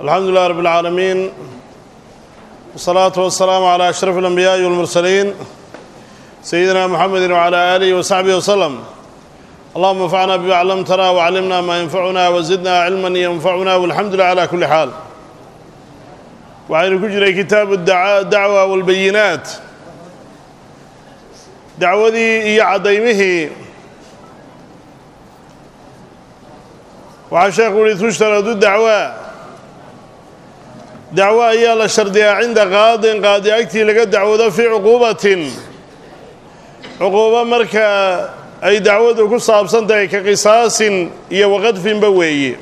alxamdu lilah rab اlcaalamiin wsalaatu wasalaamu calaa ashraf اlanbiyaaءi walmursaliin sayidina muxamedi wcala aalihi wasaxbihi waslem allahuma anfacna bima clamtana wcallimna maa yanfacuna wazidna cilman yanfacuna walxamdu lilah cala kuli xaal waxaynu ku jiray kitaabu dacwa walbayinaat dacwadii iyo caddaymihii waxaa sheekhu uhi tushtaradu dacwa dacwo ayaa la shardiyaa cinda qaadin qaadi agtii laga dacwado fii cuquubatin cuquubo marka ay dacwadu ku saabsan tahay ka qisaasin iyo waqadfinba weeye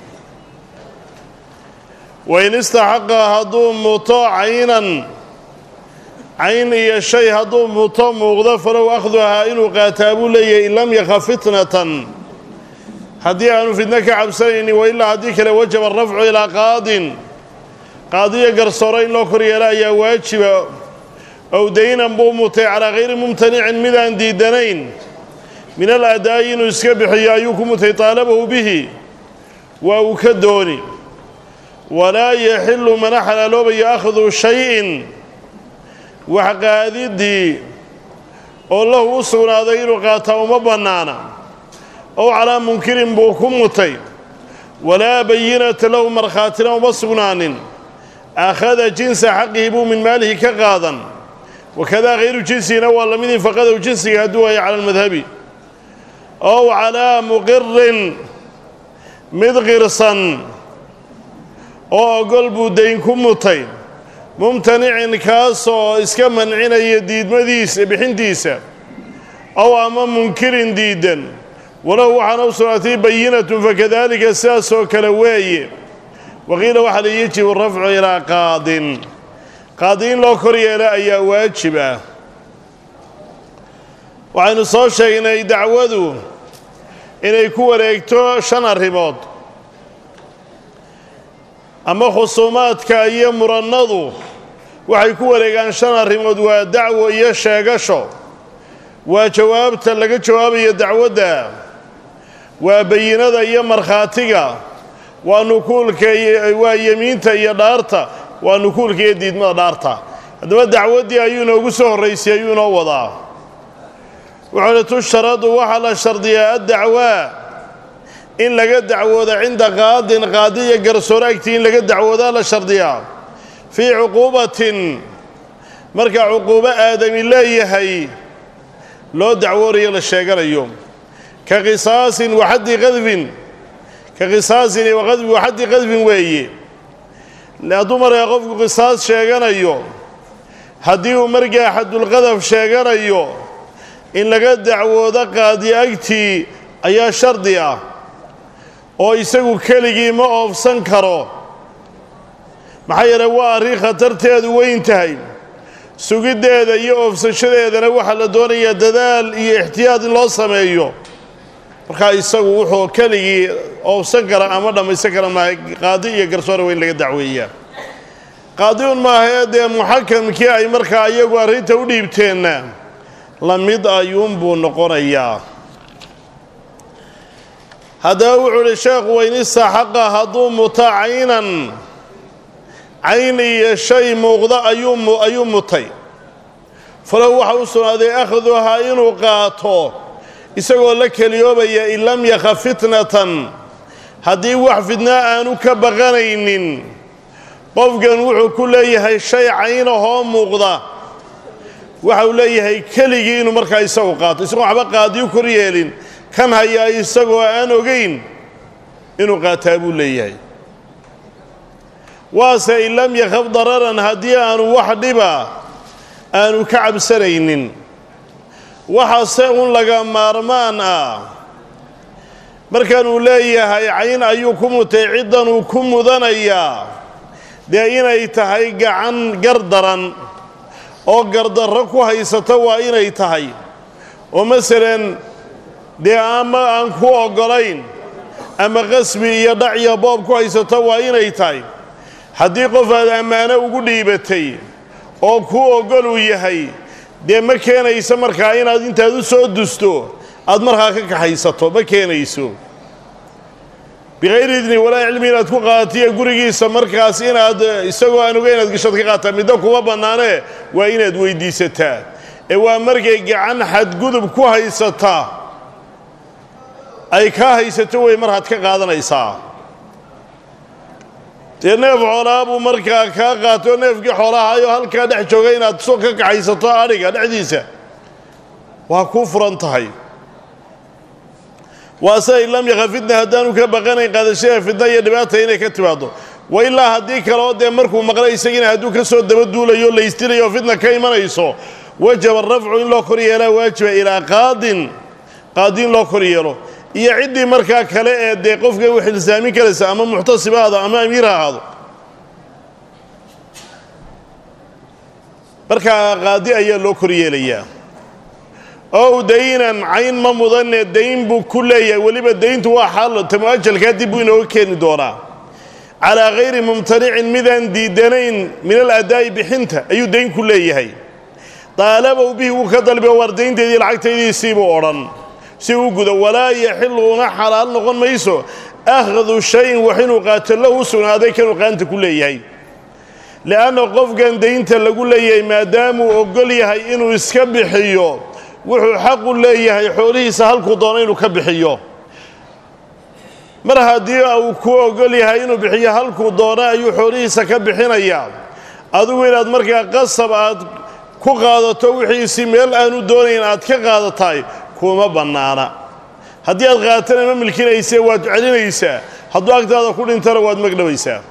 wain istaxaqa hadduu muto caynan cayn iyo shay hadduu muto muuqdo falow akhduhaa inuu qaataa buu leeyahay in lam yakaf fitnatan haddii aanu fidno ka cabsanaynin wa ilaa haddii kale wajaba arafcu ilaa qaadin qaadiyo garsoore in loo kor yeelo ayaa waajiba ow daynan buu mutay calaa hayri mumtanicin midaan diidanayn min al adaa'i inuu iska bixiyo ayuu ku mutay taalabahu bihi waa uu ka dooni walaa yaxilu mana xalaaloobayo akhdu shay-in wax qaadiddii oo lahu u sugnaaday inuu qaataa uma bannaana ow calaa munkirin buu ku mutay walaa bayinata lahu markhaatina uma sugnaanin akhada jinsa xaqihi buu min maalihi ka qaadan wakadaa hayru jinsihina waa lamid infaqadow jinsiga hadduu waayo cala almadhabi ow calaa muqirin mid qirsan oo ogol buu dayn ku mutay mumtanicin kaasoo iska mancinaya diidmadiisa bixintiisa ow ama munkirin diidan walow waxaana u sugnaatay bayinatun fakadalika sidaasoo kale weeye waqiila waxaa la yajibu rafcu ilaa qaadin qaadi in loo kor yeelo ayaa waajib ah waxaynu soo sheegnay dacwadu inay ku wareegto shan arrimood ama khusuumaadka iyo murannadu waxay ku wareegaan shan arrimood waa dacwo iyo sheegasho waa jawaabta laga jawaabayo dacwadda waa bayinada iyo markhaatiga waa nukuulka waa yemiinta iyo dhaarta waa nukuulka iyo diidmada dhaarta haddaba dacwaddii ayuu inoogu soo horraysay ayuu inoo wadaa wuxuuhi tusharadu waxaa la shardiyaa addacwaa in laga dacwoodo cinda qaadin qaadi iyo garsoore agtii in laga dacwoodaa la shardiyaa fii cuquubatin marka cuquubo aadami leeyahay loo dacwoonayo la sheeganayo ka qisaasin waxaddi qadfin ka qisaasin iyo waqadfi waxaddi qadfin weeye hadduu markaa qofku qisaas sheeganayo haddii uu markaa xadulqadaf sheeganayo in laga dacwoodo qaadi agtii ayaa shardi ah oo isagu keligii ma oofsan karo maxaa yeelay waa arrin khatarteedu weyn tahay sugiddeeda iyo oofsashadeedana waxaa la doonayaa dadaal iyo ixtiyaad in loo sameeyo markaa isagu wuxuu keligii oofsan kara ama dhammaysan kara maaha qaadi iyo garsoore weyn laga dacweeyaa qaadi un maahee dee muxakamkii ay markaa iyagu arrinta u dhiibteenna la mid ayuunbuu noqonayaa haddaba wuxuu uhi sheekhu weynistaxaqa hadduu muto caynan cayn iyo shay muuqda ayuu mutay falow waxa u sugnaaday akhduhaa inuu qaato isagoo la keliyoobaya in lam yakaf fitnatan haddii wax fidnaa aanu ka baqanaynin qofkan wuxuu ku leeyahay shay caynahoo muuqda waxa uu leeyahay keligii inuu markaa isagu qaato isagoo waxba qaadiyu kor yeelin kan hayaa isagoo aan ogayn inuu qaataa buu leeyahay waase in lam yakhaf dararan haddii aanu wax dhiba aanu ka cabsanaynin waxaase un laga maarmaan ah markaanuu leeyahay cayn ayuu ku mutay ciddanuu ku mudanayaa dee inay tahay gacan gardaran oo gardarro ku haysata waa inay tahay oo masalan dee ama aan ku oggolayn ama qasbi iyo dhac iyo boob ku haysato waa inay tahay haddii qof aad ammaano ugu dhiibatay oo kuu oggol uu yahay dee ma keenayso markaa inaad intaad u soo dusto aad markaa ka kaxaysato ma keenayso bikayri idni walaa cilmi inaad ku qaadatiyo gurigiisa markaas inaad isagoo aan ogeyn inaad gashood ka qaataa middo kuma bannaanee waa inaad weyddiisataa ee waa markay gacan xadgudub ku haysataa ay kaa haysato wey mar had ka qaadanaysaa dee neef xoolaa buu markaa kaa qaato neefkii xoolahaayoo halkaa dhex jooga inaad so ka kaxaysato adhiga dhexdiisa waa kuu furan tahay waase in lam yaqa fitna haddaanu ka baqanayn qaadashada fitna iyo dhibaata inay ka timaaddo wa ilaa haddii kaleo dee markuu maqlay isagiina hadduu ka soo dabaduulayo laystirayo fitna ka imanayso wajaba rafcu in loo kor yeelaa waajiba ilaa qaadin qaadi in loo kor yeelo iyo ciddii markaa kale ee dee qofka u xilsaamin karaysa ama muxtasibaada ama amiir ha ahaado markaa qaadi ayaa loo kor yeelayaa ow daynan cayn ma mudane dayn buu ku leeyahay weliba dayntu waa xaal tamuajalkaa dib buu inooga keeni doonaa calaa hayri mumtanicin midaan diidanayn min aladaa'i bixinta ayuu dayn ku leeyahay daalabow bihi wuu ka dalbiyo waar daynteedii lacagtaydiisiibuu odhan si uu gudo walaa yaxilu una xalaal noqon mayso akhdu shayin wax inuu qaato lahu u sugnaaday kanuu qaanta ku leeyahay li'anna qofkan daynta lagu leeyahay maadaamuu oggol yahay inuu iska bixiyo wuxuu xaqu leeyahay xoolihiisa halkuu doono inuu ka bixiyo mar haddii uu ku oggol yahay inuu bixiyo halkuu doono ayuu xoolihiisa ka bixinayaa adigu inaad markaa qasab aad ku qaadato wixiisii meel aanu doonayn aad ka qaadataay kuma bannaana haddii aad qaatana ma milkinaysee waad celinaysaa hadduu agtaada ku dhintana waad magdhabaysaa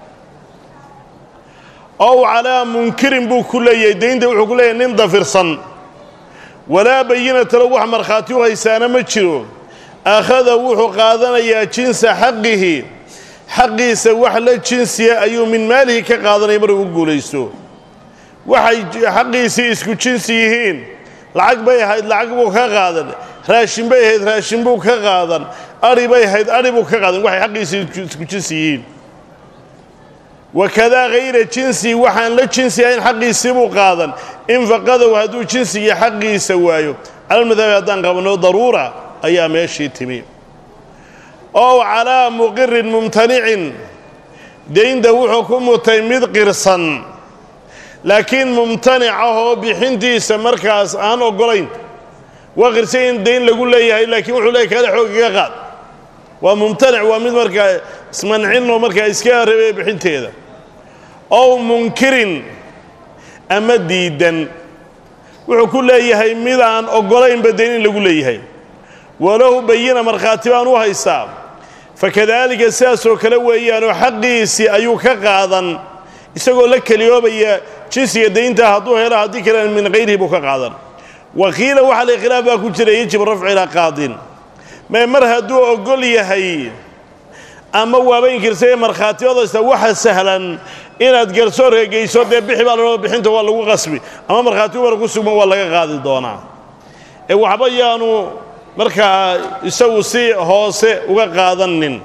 ow calaa munkirin buu ku leeyahay daynta wuxuu ku leeyahay nin dafirsan walaa bayinata lahu wax markhaati u haysaana ma jiro akhada wuxuu qaadanayaa jinsa xaqihi xaqiisa wax la jinsiya ayuu min maalihi ka qaadanaya maruu u guulaysto waxay xaqiisii isku jinsi yihiin lacag bay ahayd lacag buu ka qaadan raashin bay ahayd raashin buu ka qaadan adhi bay ahayd adhi buu ka qaadan waxay xaqiisii isku jinsi yihiin wakadaa hayra jinsi waxaan la jinsi ahayn xaqiisii buu qaadan in faqadow hadduu jinsigii xaqiisa waayo calalmadhabi haddaan qabanno daruura ayaa meeshii timi ow calaa muqirin mumtanicin daynta wuxuu ku mutay mid qirsan laakiin mumtanic ahoo bixintiisa markaas aan oggolayn waa qirsan in dayn lagu leeyahay laakiin wuxuu leeyahy kaale xoogiga qaad waa mumtanic waa mid markaa ismancinoo markaa iska rabaya bixinteeda ow munkirin ama diidan wuxuu ku leeyahay mid aan oggolaynba dayn in lagu leeyahay walahu bayina markhaati baan u haystaa fakadaalika sidaasoo kale weeyaanoo xaqiisii ayuu ka qaadan isagoo la keliyoobaya jinsiga daynta hadduu helo haddii kalena min hayrihi buu ka qaadan wa qiila waxaa la khilaaf baa ku jira yajib rafcu ilaa qaadin mee mar hadduu oggol yahay ama waaba inkirsaye markhaatiyadaysa waxa sahlan inaad garsoorka geyso dee bixi baa laloo bixinta waa lagu qasbi ama markhaati umar ku sugma waa laga qaadi doonaa ee waxba yaanu markaa isagu si hoose uga qaadanin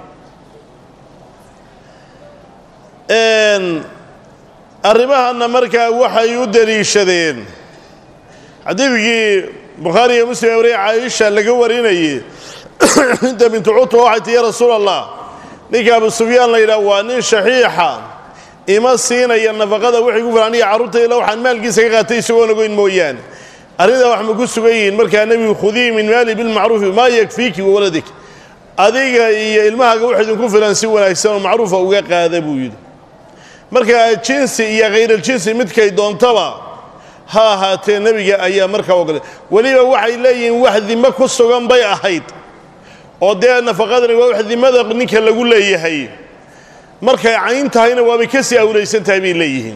arrimahanna markaa waxay u deliishadeen xadiidkii bukhaari iyo muslim wariye caaisha laga warinayey inta bintu cutba waxay tii ya rasuul allah ninka abu sufyaan la yidhaah waa nin shaxiixa ima siinaya nafaqada wixii ku filan aniga carruurtayla waxaan maalkiisa ka qaatay isagoon ogeyn mooyaane arrintaa wax ma ku sugan yihiin markaa nebigu khudii min maali bilmacruufi maa yakfiiki wawaladik adiga iyo ilmahaaga wax idinku filan si wanaagsan oo macruufa uga qaada buu yidhi markaa jinsi iyo khayraljinsi midkay doontaba ha ahaatee nebiga ayaa markaa ogolay weliba waxay leeyihiin wax dimo ku sugan bay ahayd oo dee nafaqadani waa wax dimada ninka lagu leeyahay markay cayn tahayna waabay ka sii awlaysan tahay bay leeyihiin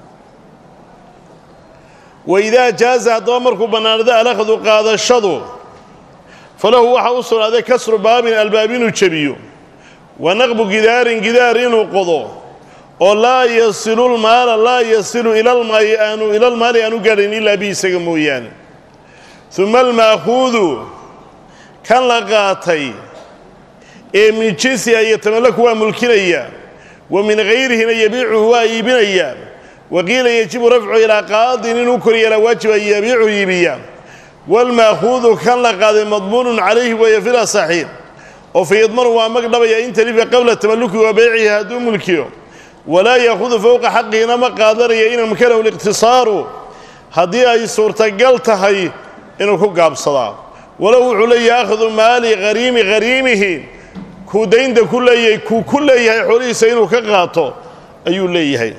waidaa jaaza haddaba markuu bannaanado alakhdu qaadashadu falahu waxaa u sugnaaday kasru baabin albaab inuu jebiyo wa naqbu gidaarin gidaar inuu qodo oo laa yasilu lmaala laa yasilu ilalmaali aanu ilalmaali aanu gaadhayn ilaa bi isaga mooyaane uma alma'khuudu kan la qaatay ee min jinsiha iyo tamallaku waa mulkinaya wa min hayrihina yabiicuhu waa iibinaya wa qiila yajibu rafcu ilaa qaadin inuu koryeelaa waajiba yabiicu iibiya waalma'khuudu kan la qaaday madmuunun calayhi weeye fil asaxiir oo fayadmanu waa magdhabaya in talifa qabla tamalluki wa beycihi hadduu mulkiyo walaa yaahudu fowqa xaqiina ma qaadanaya in amkanahu liqtisaaru haddii ay suurtagal tahay inuu ku gaabsadaa walow wuxuu leeyahay akhdu maali hariimi hariimihi kuu daynta ku leeyahay kuu ku leeyahay xoolihiisa inuu ka qaato ayuu leeyahay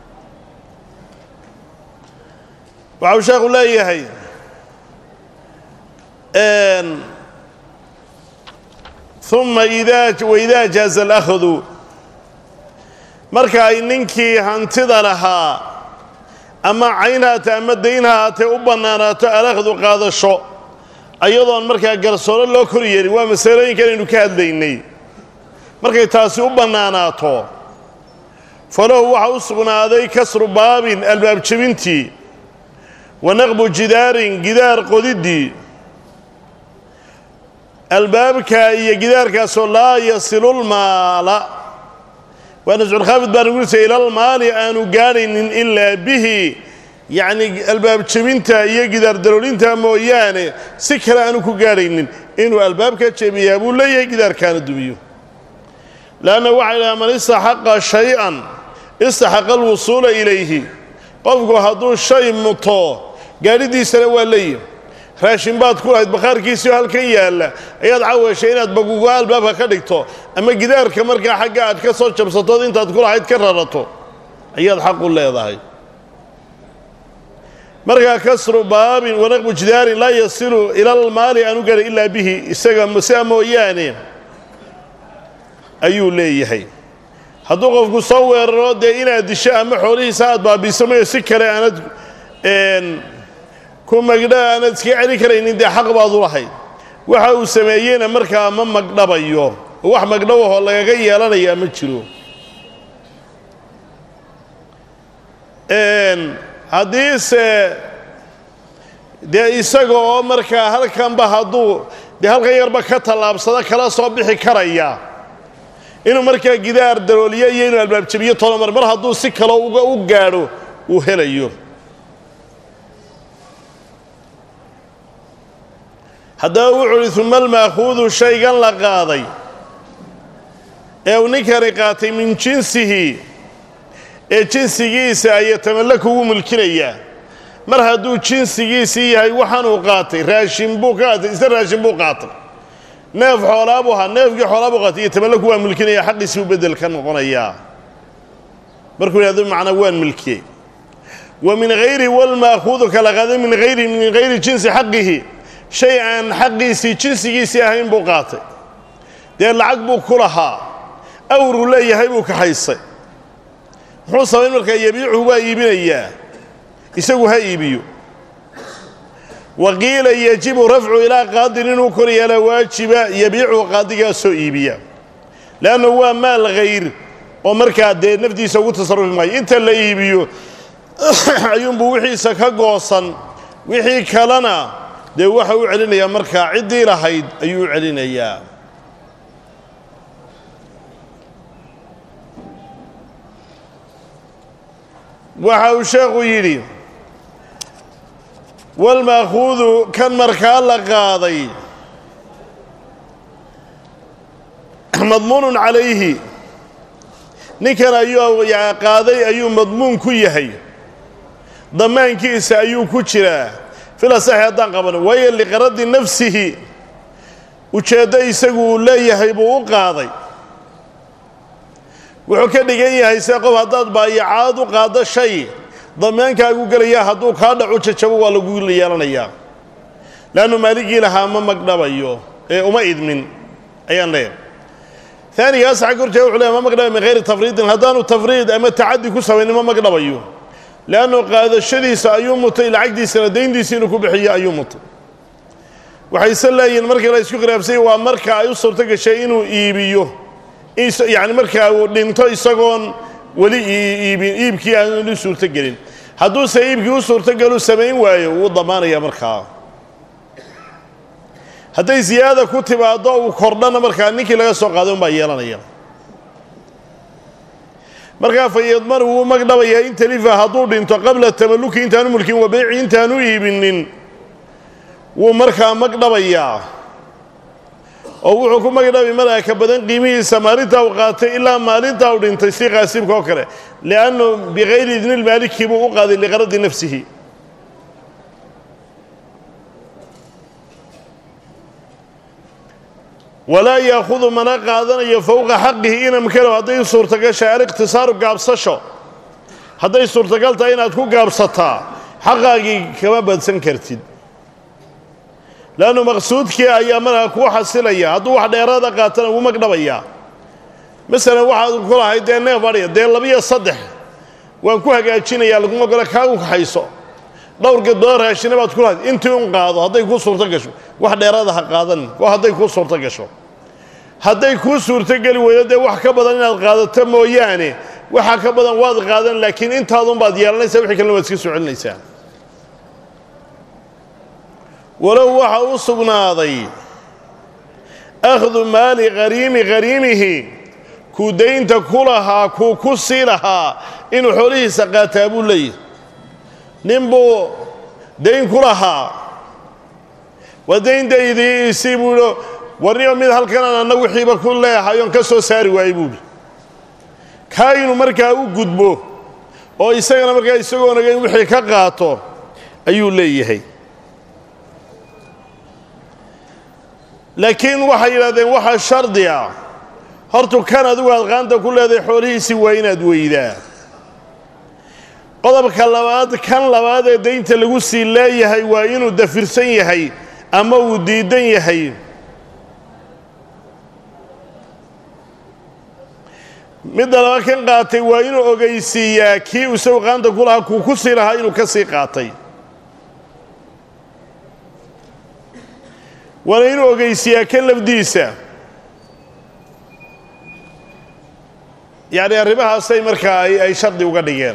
waxa uu sheekhu leeyahay uma idaa waidaa jaaza alakhdu marka ay ninkii hantida lahaa ama cayn haatee ama dayn haatee u bannaanaato alakhdu qaadasho ayadoon markaa garsooro loo kor yeelin waa masalooyinkan aynu ka hadlaynay markay taasi u bannaanaato falahu waxaa u sugnaaday kasru baabin albaab jebintii wa naqbu jidaarin gidaar qodiddii albaabka iyo gidaarkaasoo laa yasilulmaala waa nasculkhaafid baan ugulisay ilalmaali aanu gaadhaynin ilaa bihi yacni albaab jebinta iyo gidaar daloolinta mooyaane si kale aanu ku gaadhaynin inuu albaabka jebiyaa buu leeyahay gidaarkaana dumiyo leanna waxay dhaha man istaxaqa shay-an istaxaqa alwusuula ilayhi qofku hadduu shay muto gaadhidiisana waa leeyahy raashin baad ku lahayd bakhaarkiisiioo halkan yaalla ayaad caweeshay inaad bagugo albaabka ka dhigto ama gidaarka markaa xagga aad ka soo jabsatood intaad ku lahayd ka rarato ayaad xaq u leedahay markaa kasru baabin wanaqbu jidaarin laa yasilu ilalmaali aanu gaadhay ilaa bihi isaga sidaa mooyaane ayuu leeyahay hadduu qofku soo weeraro dee inaad disho ama xoolihiisa aad baabiiso mayo si kale aanad ku magdha aanad iska celin karaynin dee xaq baad u lahayd waxa uu sameeyeyna markaa ma magdhabayo oo wax magdhowahoo lagaga yeelanayaa ma jiro haddiise dee isaga oo markaa halkanba hadduu dee halkan yarba ka tallaabsado kala soo bixi karaya inuu markaa gidaar dalooliyo iyo inuu albaabjabiyo tolomar mar hadduu si kalo uga u gaadho uu helayo haddaba wuxuu uhi uma almaakuudu shaygan la qaaday ee uu ninkani qaatay min jinsihi ee jinsigiisa ayaa tamallaku ugu mulkinayaa mar hadduu jinsigiisii yahay waxaanuu qaatay raashin buu ka qaatay isna raashin buu qaatay neef xoolaabuu ahaa neefkii xoolaabuu qaatay iyo tamallaku waa mulkinaya xaqiisii u beddel ka noqonayaa markuu yidhahdo macnaa waan milkiyey wa min hayri walmaakuudu kala qaaday min hayri min hayri jinsi xaqihi shay aan xaqiisii jinsigiisii ahayn buu qaatay dee lacag buu ku lahaa awruu leeyahay buu kaxaysay muxuu samayn markaa yabiicuhu waa iibinayaa isagu ha iibiyo wa qiila yajibu rafcu ilaa qaadin inuu kor yeelaa waajiba yabiicuhu qaadigaasoo iibiya leanna waa maal hayr oo markaa dee naftiisa ugu tasarufi maayo inta la iibiyo ayuunbuu wixiisa ka goosan wixii kalena dee waxa u celinayaa markaa ciddii lahayd ayuu u celinayaa waxa uu sheekhu yidhi walmaakuudu kan markaa la qaaday madmuunun calayhi ninkan ayuu qaaday ayuu madmuun ku yahay damaankiisa ayuu ku jiraa filasaxi haddaan qabano waayo liqaradi nafsihi ujeeddo isagu uu leeyahay buu u qaaday wuxuu ka dhigan yahay see qof haddaad baayacaad u qaaddo shay dameenkaagu gelaya hadduu kaa dhacu jajabo waa lagu yeelanayaa leannu maaligii lahaa ma magdhabayo ee uma idmin ayaan leeyahay aanigaas xag horjee wuxu leeyahy ma magdhabay min hayri tafriidin haddaanu tafriid ama tacaddi ku samaynin ma magdhabayo leannu qaadashadiisa ayuu mutay lacagdiisana dayntiisa inuu ku bixiyo ayuu mutay waxayse leeyihiin markii la isku khilaafsay waa marka ay u suurto gashay inuu iibiyo yacni markaa uu dhinto isagoon weli iibin iibkii aan u suurtogelin hadduuse iibkii u suurtogelu samayn waayo wuu damaanayaa markaa hadday siyaada ku timaaddo uu kordhana markaa ninkii laga soo qaaday unbaa yeelanaya markaa fayadmanu wuu magdhabayaa in talifa hadduu dhinto qabla tamalluki intaanu mulkin wa beyci intaanu iibinin wuu markaa magdhabayaa oo wuxuu ku magdhabi markaa ka badan qiimihiisa maalintaa uu qaatay ilaa maalintaa uu dhintay si qaasibka oo kale liannu bikayri idni lmaaliki buu u qaaday liqaradi nafsihi walaa yaahudu mana qaadanayo fowqa xaqihi inamkalow hadday suurtagashay aliqtisaaru gaabsasho hadday suurtagal tahay inaad ku gaabsataa xaqaagii kama badsan kartid leannu maqsuudkii ayaa markaa kuu xasilaya hadduu wax dheeraada qaatana wuu magdhabayaa masalan waxaad ku lahayd dee neef adhiya dee labiyo saddex waan ku hagaajinayaa laguma golo kaagu kaxayso dhowr gadbado raashina baad ku lahayd intii un qaado hadday kuu suurto gasho wax dheeraada ha qaadanin waa hadday kuu suurto gasho hadday kuu suurtogeli weydo dee wax ka badan inaad qaadato mooyaane waxa ka badan waad qaadan laakiin intaadunbaad yeelanaysaa wixii kalena waad iska soo celinaysaa walow waxa u sugnaaday akhdu maali qariimi qariimihi kuu daynta ku lahaa kuu ku sii lahaa inuu xoolihiisa qaataa buu leeyahy nin buu dayn ku lahaa waa dayndaydii isii buu ihi warniyo mid halkanaan anna wixiiba ku leehayoon ka soo saari waayey buuhi kaa inuu markaa u gudbo oo isagana markaa isagoo naga in wixii ka qaato ayuu leeyahay laakiin waxay yidhahdeen waxaa shardi ah hortu kan adigu aad qaanta ku leedahay xoolihiisii waa inaad weydaa qodobka labaad kan labaad ee daynta lagu sii leeyahay waa inuu dafirsan yahay ama uu diidan yahay midda laba kan qaatay waa inuu ogeysiiyaa kii isagu qaanta ku lahaa kuu ku sii lahaa inuu ka sii qaatay waana inuu ogeysiiyaa kan lafdiisa yacni arrimahaasay markaa ay shardi uga dhigeen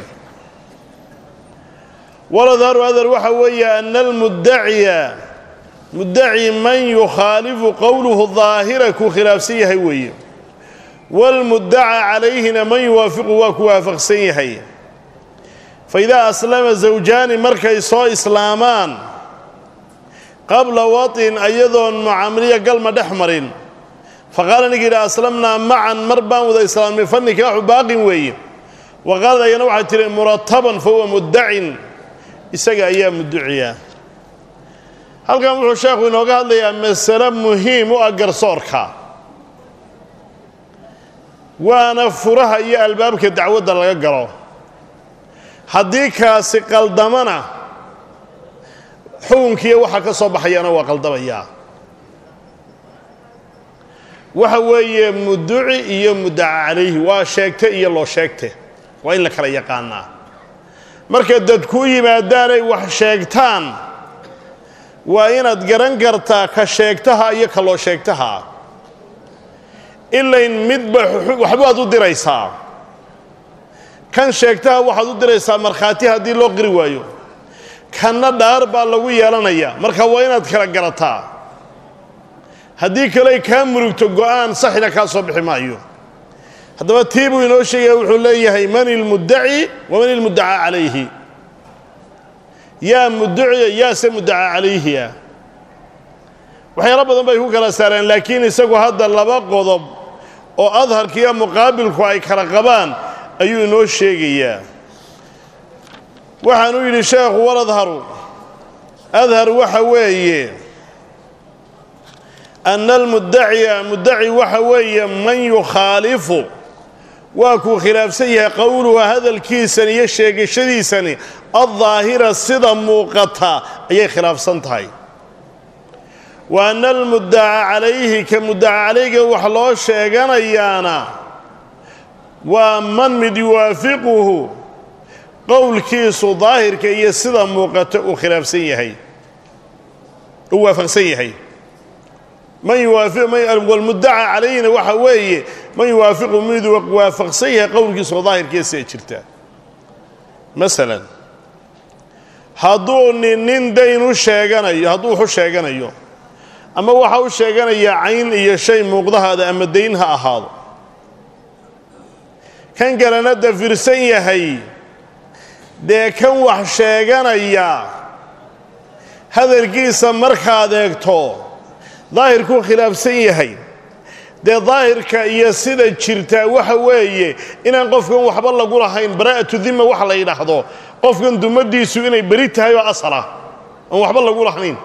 waladharu adar waxa weeye ana almuddaciya muddaci man yukhaalifu qowluhu daahira kuu khilaafsan yahay weeye waalmuddaca calayhina man yuwaafiqu waa ku waafaqsan yahay fa idaa aslama zawjaani markay soo islaamaan qabla waطin ayadoon mucaamiliya galma dhex marin faqaala ninka yidhi aslamnaa macan mar baan wada islaamnay fa nikaaxu baaqin weeye wa qaalad ayana waxay tihi murataban fa huwa muddacin isaga ayaa mudduciya halkan wuxuu sheekhu inooga hadlayaa masale muhiim u ah garsoorka waana furaha iyo albaabka dacwadda laga galo haddii kaasi qaldamana xukunkiiyo waxa ka soo baxayana waa qaldamayaa waxa weeye mudduci iyo muddaca calayhi waa sheegte iyo loo sheegte waa in la kala yaqaanaa marka dad kuu yimaadaanay wax sheegtaan waa inaad garan kartaa ka sheegtaha iyo ka loo sheegtaha ilayn midba waxbaad u diraysaa kan sheegtaha waxaad u diraysaa markhaati haddii loo qiri waayo kanna dhaar baa lagu yeelanayaa marka waa inaad kala garataa haddii kaley kaa murugto go'aan saxina kaa soo bixi maayo haddaba tii buu inoo sheegaya wuxuu leeyahay man ilmuddaci wa man ilmuddaca calayhi yaa mudduciya yaase muddaca calayhiya waxyaalo badan bay ku kala saareen laakiin isagu hadda laba qodob oo adharkiiyo muqaabilku ay kala qabaan ayuu inoo sheegayaa waxaanuu yidhi sheekhu waladharu adhar waxa weeye ana almuddaciya muddaci waxa weeye man yukhaalifu waa kuu khilaafsan yahay qowluhu hadalkiisani iyo sheegashadiisani addaahira sida muuqata ayay khilaafsan tahay wa ana almuddaca calayhi ka muddaca calayga wax loo sheeganayaana waa man mid yuwaafiquhu qowlkiisu daahirka iyo sida muuqata uu khilaafsan yahay uu waafaqsan yahay man yuwaalmuddaca calayhina waxa weeye man yuwaafiqu miduu waafaqsan yahay qowlkiisoo daahirkiiyo sida jirta masalan hadduu nin nin dayn u sheeganayo hadduu wax u sheeganayo ama waxa u sheeganayaa cayn iyo shay muuqdahaada ama dayn ha ahaado kan kalena dafirsan yahay dee kan wax sheeganaya hadalkiisa markaad eegto daahirkuu khilaafsan yahay dee daahirka iyo sida jirtaa waxa weeye inaan qofkan waxba lagu lahayn baraa'atu dima waxa la yidhaahdo qofkan dumadiisu inay beri tahay oo asal ah aan waxba lagu lahayn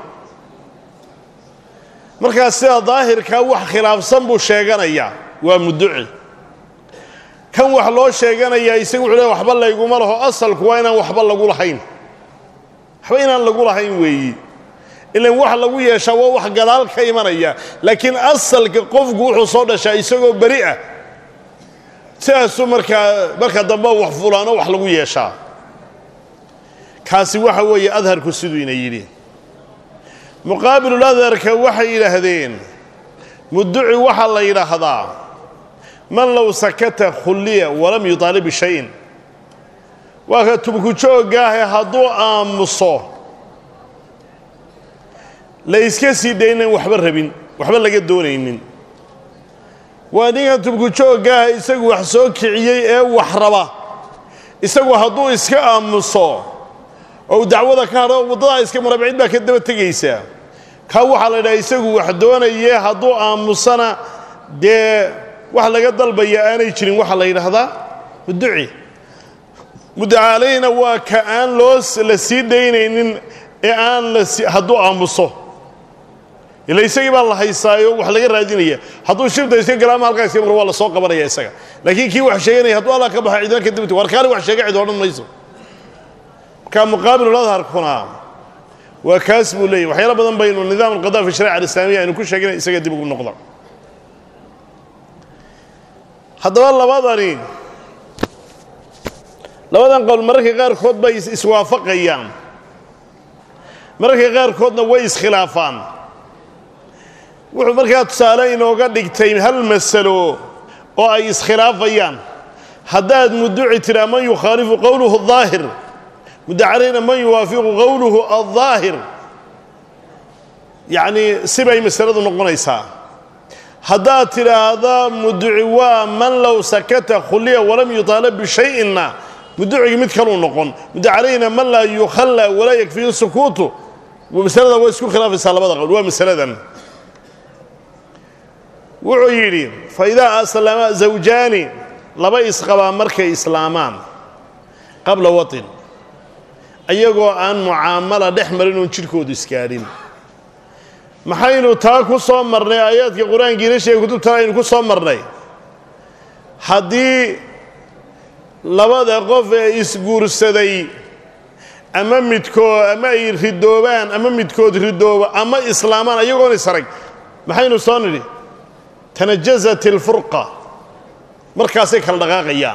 markaas sida daahirkaa wax khilaafsan buu sheeganayaa waa mudduci kan wax loo sheeganayaa isagu wuxuu le waxba layguma laho asalku waa inaan waxba lagu lahayn waxba inaan lagu lahayn weeyi ilan wax lagu yeeshaa waa wax gadaal ka imanaya laakiin asalka qofku wuxuu soo dhashaa isagoo beri ah sidaasuu markaa marka dambe wax fulaano wax lagu yeeshaa kaasi waxa weeye adharku siduu ina yidhi muqaabilul adharka waxay yidhaahdeen mudduci waxaa la yidhaahdaa man low sakata khulliya walam yutaalib bishayin waa ka tubkujoogaahe hadduu aamuso la iska sii daynan waxba rabin waxba laga doonaynin waa ninkan tubkujoogaaha isagu wax soo kiciyey ee wax raba isagu hadduu iska aamuso oo dacwada ka hadho waddadaa iska maraba cid baa ka daba tegaysaa kaa waxaa la yidhaha isagu wax doonaye hadduu aamusana dee wax laga dalbaya aanay jirin waxaa la yidhaahdaa mudduci mudacaalayna waa ka aan loo la sii daynaynin ee aan la hadduu aamuso ila isagii baa la haysaayo wax laga raadinaya hadduu shirta iska galaama halkaa iska mar waa la soo qabanaya isaga laakiin kii wax sheeganaya hadduu allah ka baxa cidina ka dibta war kaani wax sheega cid odhan mayso marka muqaabilul adharkuna waa kaas buu leeyahy waxyaalo badan baynu nidaam alqada fi sharica alislaamiya aynu ku sheeginay isaga dib ugu noqda haddaba labadani labadan qowl mararka qaarkood bay iswaafaqayaan mararka qaarkoodna way iskhilaafaan wuxuu markaa tusaale inooga dhigtay hal masalo oo ay iskhilaafayaan haddaad mudduci tidhaa man yukhaalifu qowluhu الظaahir muddacalayna man yuwaafiqu qowluhu alظaahir yacnii sibay masaladu noqonaysaa haddaad tidhaahda mudduci waa man low sakata khuliya walam yutaalab bishay'inna mudducigi mid kaluu noqon muddacalayna man laa yukhalla walaa yakfihi sukuutu masalada waa isku khilaafaysaa labada qowl waa masaladan wuxuu yidhi fa idaa aslama zawjaani laba isqabaa markay islaamaan qabla waطin ayagoo aan mucaamala dhex marin oon jidhkoodu iskaadhin maxaynu taa ku soo marnay aayaadka qur-aankiina sheegay kutubtana aynu ku soo marnay haddii labada qof ee isguursaday ama midkood ama ay ridoobaan ama midkood ridoobo ama islaamaan ayagoon isarag maxaynu soo nidhi tanajasat ilfurqa markaasay kala dhaqaaqayaan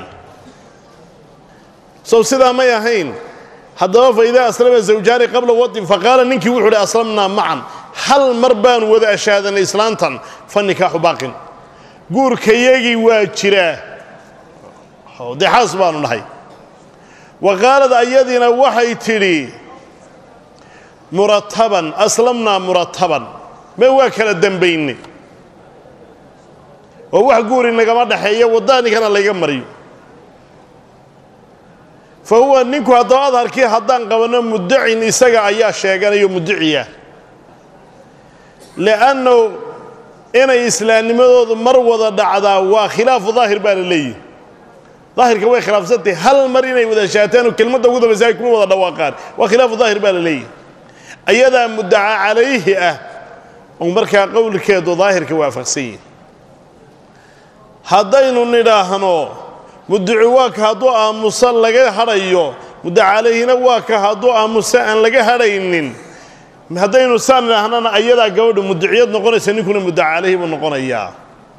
sow sidaa may ahayn haddaba fa idaa aslama zawjaani qabla waطin faqaala ninkii wuxuu uhi aslamnaa macan hal mar baanu wada ashaadanay islaantan fa nikaaxu baaqin guurkayagii waa jiraa dee xaas baanu nahay wa qaalad ayadiina waxay tidhi murataban aslamnaa murataban mee waa kala dembayne oo wax guuri nagama dhaxeeya waddaanikana layga mariyo fa huwa ninku haddaba adharkii haddaan qabanno muddacin isaga ayaa sheeganayo mudduciya li'annahu inay islaamnimadoodu mar wada dhacdaa waa khilaafu daahir baa la leeyihi daahirka way khilaafsantahay hal mar inay wada shaataan oo kelmadda ugu dambaysa ay kuma wada dhawaaqaan waa khilaafu daahir baa la leeyihi ayadaa muddaca calayhi ah oo markaa qowlkeedu daahirka waafaqsan yihin haddaynu nidhaahno mudduci waa ka hadduu aamuso laga hadhayo muddaca calayhina waa ka hadduu aamuso aan laga hadhaynin haddaynu saan idhaahnana ayadaa gabadhu mudduciyad noqonaysa ninkuna muddaca calayhi buu noqonayaa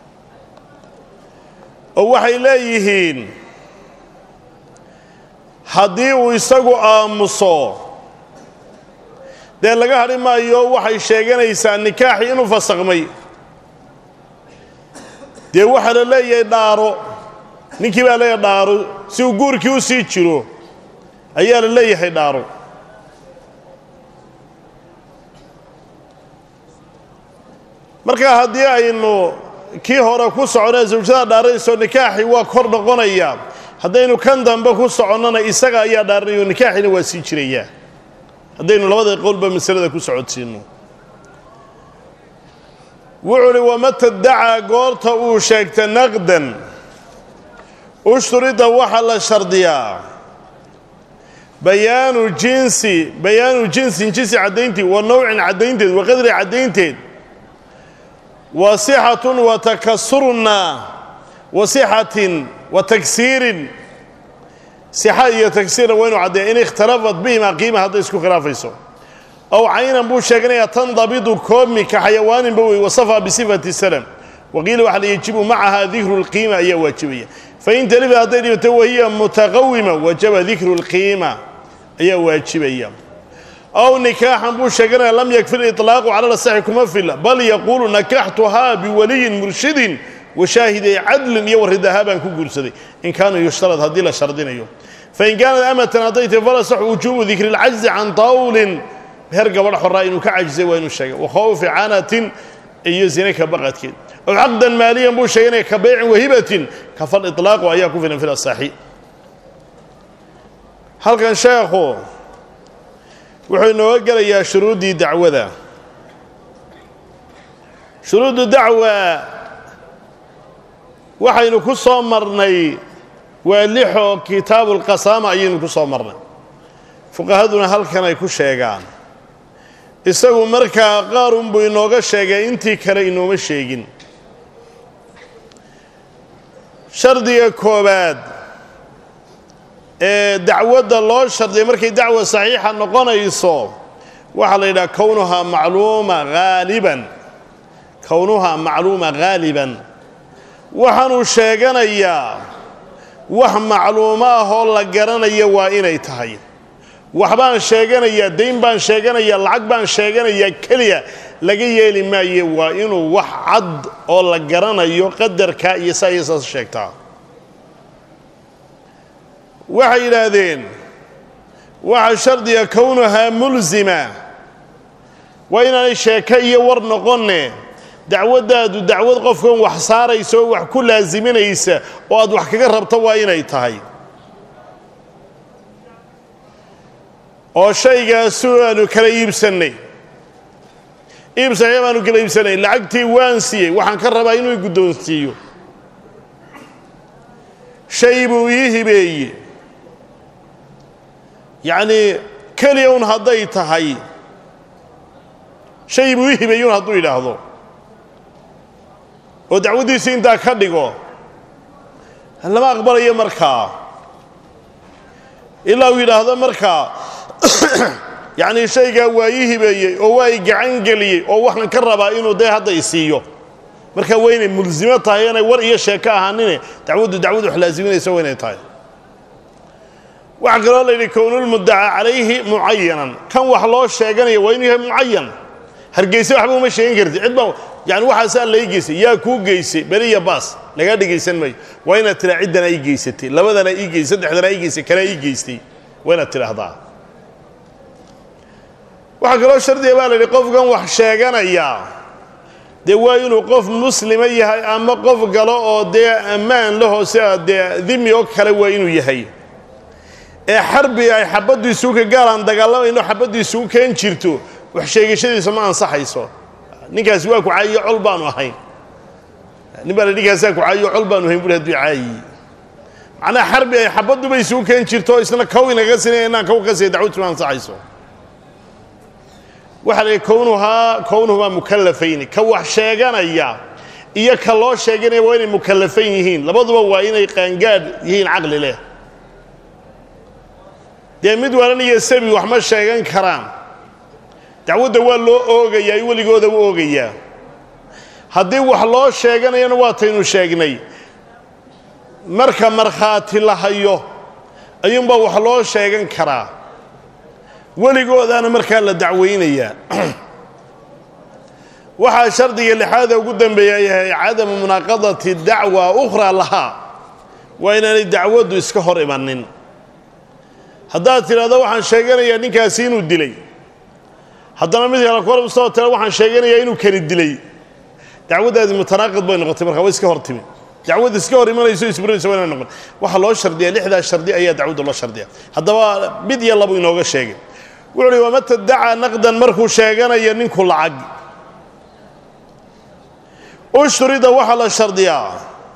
oo waxay leeyihiin haddii uu isagu aamuso dee laga hadhi maayo waxay sheeganaysaa nikaaxii inuu fasakmay dee waxaa la leeyahay dhaaro ninkii baa leeyahay dhaaro si uu guurkii u sii jiro ayaa la leeyahay dhaaro marka haddii aynu kii hore ku soconee zawjada dhaaranayso nikaaxii waa kor noqonayaa haddaynu kan dambe ku soconnona isaga ayaa dhaaranaya oo nikaaxiina waa sii jirayaa haddaynu labada qowlba masalada ku socodsiinno wuxuu uhi wamata dacaa goorta uu sheegta naqdan ushturida waxaa la shardiyaa bayaanu jinsi bayaanu jinsin jinsi caddaynteed wa nowcin caddaynteed wa qadri caddaynteed wa sixatun wa takasurna wa sixatin wa tagsiirin sixa iyo tagsiirna waa inu caddeeya in ikhtalafat bihimaa qiima hadday isku khilaafayso aw caynan buu sheeganayaa tandabidu koobmi ka xayawaaninba wey wasafa bisifati salam waqiila waxaa la yajibu macaha dikru lqiima ayaa waajibaya fain talifat hadday dhibato wahiya mutaqawima wajaba dikru lqiima ayaa waajibaya aw nikaaxan buu sheeganaya lam yakfi liطlaaqu cala lasaxi kuma fila bal yaquulu nakaxtuhaa biwaliyin murshidin washaahiday cadlin iyo waridahaa baan ku guursaday in kaana yushtarad haddii la shardinayo fain kaanat amatan hadday tahi falasax wujuubu dikri lcajzi can tawlin heer gabadh xoraa inuu ka cajisay waa inuu sheegay wa khawfi canatin iyo zine ka baqadkeed aw caqdan maaliyan buu sheeganaya ka baycin wahibatin kafal iطlaaqu ayaa ku filan fil asaxi halkan sheekhu wuxuu inooga gelayaa shuruuddii dacwada shuruuddu dacwa waxaynu ku soo marnay waa lixoo kitaabulqasaama ayaynu ku soo marnay fuqahaduna halkan ay ku sheegaan isagu markaa qaarunbuu inooga sheegay intii kale inooma sheegin shardiga koowaad ee dacwadda loo shardiya markay dacwa saxiixa noqonayso waxaa la yidhaha kownuhaa macluuma haaliban kownuhaa macluuma haaliban waxaanuu sheeganayaa wax macluumo ah oo la garanaya waa inay tahay waxbaan sheeganayaa dayn baan sheeganayaa lacag baan sheeganayaa keliya laga yeeli maaye waa inuu wax cad oo la garanayo qadarkaa iyo saa iyo saas sheegtaa waxay yidhaahdeen waxa shardiga kownuhaa mulsima waa inaanay sheeko iyo war noqonne dacwaddaadu dacwad qofkan wax saaraysa oo wax ku laasiminaysa oo aad wax kaga rabto waa inay tahay oo shaygaasu aanu kala iibsannay iib saxiix baanu kala iibsannay lacagtii waan siiyey waxaan ka rabaa inuu guddoonsiiyo shay buu ii hibeeye yacnii keliya un hadday tahay shay buu ii hibeeye un hadduu yidhaahdo oo dacwaddiisii intaa ka dhigo lama aqbalayo markaa ilaa uu yidhaahdo markaa yacnii shaygaa waa ii hibeeyey oo waa i gacan geliyey oo waxaan ka rabaa inuu dee hadda i siiyo markaa waa inay mulsimo tahay inay war iyo sheeko ahaanine dacwaddu dacwad wax laasiminaysa waa inay tahay waxaa kaloo la yidhi kownulmuddaca calayhi mucayanan kan wax loo sheeganaya waa inuu yahay mucayan hargeyse waxba uma sheegin karti cid baa yani waxaasaa lai geysay yaa kuu geysay beriya baas lagaa dhegaysan maayo waa inaad tiraa ciddana ii geysatay labadana ii geysay saddexdana ii geysay kanaa ii geystay waa inaad tidhaahdaa waxaa kaloo shardiga baa la yidhi qofkan wax sheeganaya dee waa inuu qof muslima yahay ama qof galo oo dee ammaan lahoo sida dee dimi oo kale waa inuu yahay ee xarbi ay xabaddu isugu ka gaalaan dagaalamayno xabaddu isugu keen jirto wax sheegashadiisa ma ansaxayso ninkaasi waa ku caayiyo col baanu ahayn nin baa la ninkaasaa ku caayiyo col baanu ahayn buri hadduu caayiye macnaha xarbi ay xabadduba isugu keen jirto isna kow inaga sinaya inaan kow ka siya dacwadtu ma ansaxayso waxaa la yidhi kownuhaa kownuhumaa mukallafayni ka wax sheeganaya iyo ka loo sheeganaya waa inay mukallafayn yihiin labaduba waa inay qaangaadh yihiin caqli leh dee mid walan iyo sabi wax ma sheegan karaan dacwadda waa loo oogayaa i weligooda u oogayaa haddii wax loo sheeganayana waataynu sheegnay marka markhaati la hayo ayuunbaa wax loo sheegan karaa weligoodaana markaa la dacwaynayaa waxaa shardiga lixaada ugu dambeeya yahay cadamu munaaqadati dacwa ukhraa lahaa waa inaanay dacwaddu iska hor imanin haddaad tidhahdo waxaan sheeganayaa ninkaasi inuu dilay haddana mid kale kor usoo tira waxaan sheeganayaa inuu kani dilay dacwaddaadi mutanaaqid bay noqotay markaa way iska hor timi dacwad iska hor imanayso isburinaysa waa inay noqon waxaa loo shardiyaa lixdaas shardi ayaa dacwadda loo shardiya haddaba mid iyo labu inooga sheegay wuxuu uhi wamata dacaa naqdan markuu sheeganayo ninku lacag ushturida waxaa la shardiyaa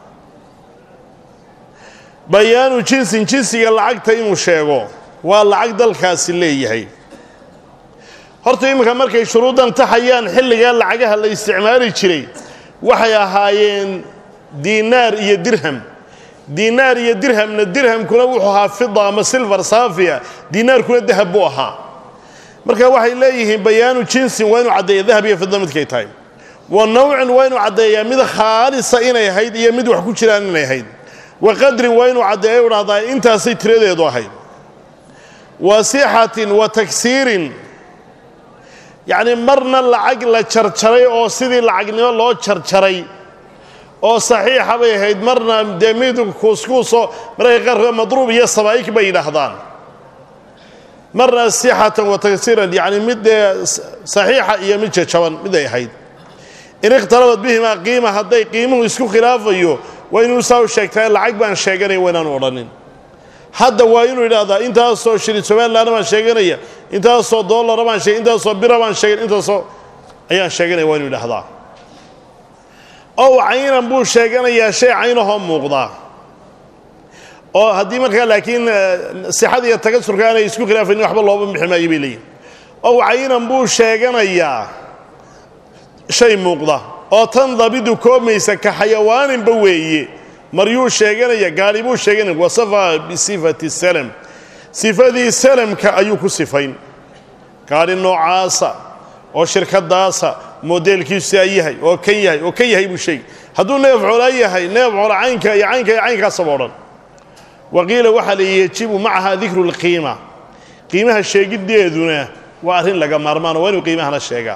bayaanu jinsin jinsiga lacagta inuu sheego waa lacag dalkaasi leeyahay horta iminka markay shuruuddan taxayaan xilligaa lacagaha la isticmaali jiray waxay ahaayeen diinaar iyo dirham diinaar iyo dirhamna dirhamkuna wuxuu ahaa fida ama silvar saafiya diinaarkuna dahab buu ahaa marka waxay leeyihiin bayaanu jinsin waa inuu caddeeya dahab iyo fida midkay tahay wa nawcin waa inuu caddeeyaa mid khaalisa inay ahayd iyo mid wax ku jiraan inay ahayd wa qadrin waa inuu caddeeya u dhahdaa intaasay tiradeedu ahayd wa sixatin wa tagsiirin yacni marna lacag la jarjaray oo sidii lacagnimo loo jarjaray oo saxiixa bay ahayd marna dee mid kuuskuusoo mararka qaarkood madruub iyo sabaa'ik bay yidhaahdaan marna sixatan wa tagsiiran yacni mid dee saxiixa iyo mid jajaban mid ay ahayd in ikhtalafad bihimaa qiima hadday qiimuhu isku khilaafayo waa inuu saa u sheegtaa lacag baan sheeganaya waa inaanu odhanin hadda waa inuu yidhaahdaa intaasoo shilin somalilanna baan sheeganaya intaasoo dollara baan sheeg intaasoo bira baan sheegan intaasoo ayaan sheeganaya waa inuu yidhaahdaa ow caynan buu sheeganayaa shay caynahoo muuqdaa oo haddii markaa laakiin sixada iyo tagasurka aanay isku khilaafaynin waxba looba bixi maayo bay leeyihin ow caynan buu sheeganayaa shay muuqda oo tan dabidu koobmaysa ka xayawaaninba weeye maryuu sheeganaya gaari buu sheeganaya wasafa bisifati salam sifadii salamka ayuu ku sifayn gaari noocaasa oo shirkadaasa modeelkiisu aa yahay oo kan yahay oo kan yahay buu sheegi hadduu neef colaa yahay neef cola caynka iyo caynka iyo caynkaasaba odhan waqiila waxaa la yejibu macaha dikru lqiima qiimaha sheegiddeeduna waa arrin laga maarmaano waa inuu qiimahana sheegaa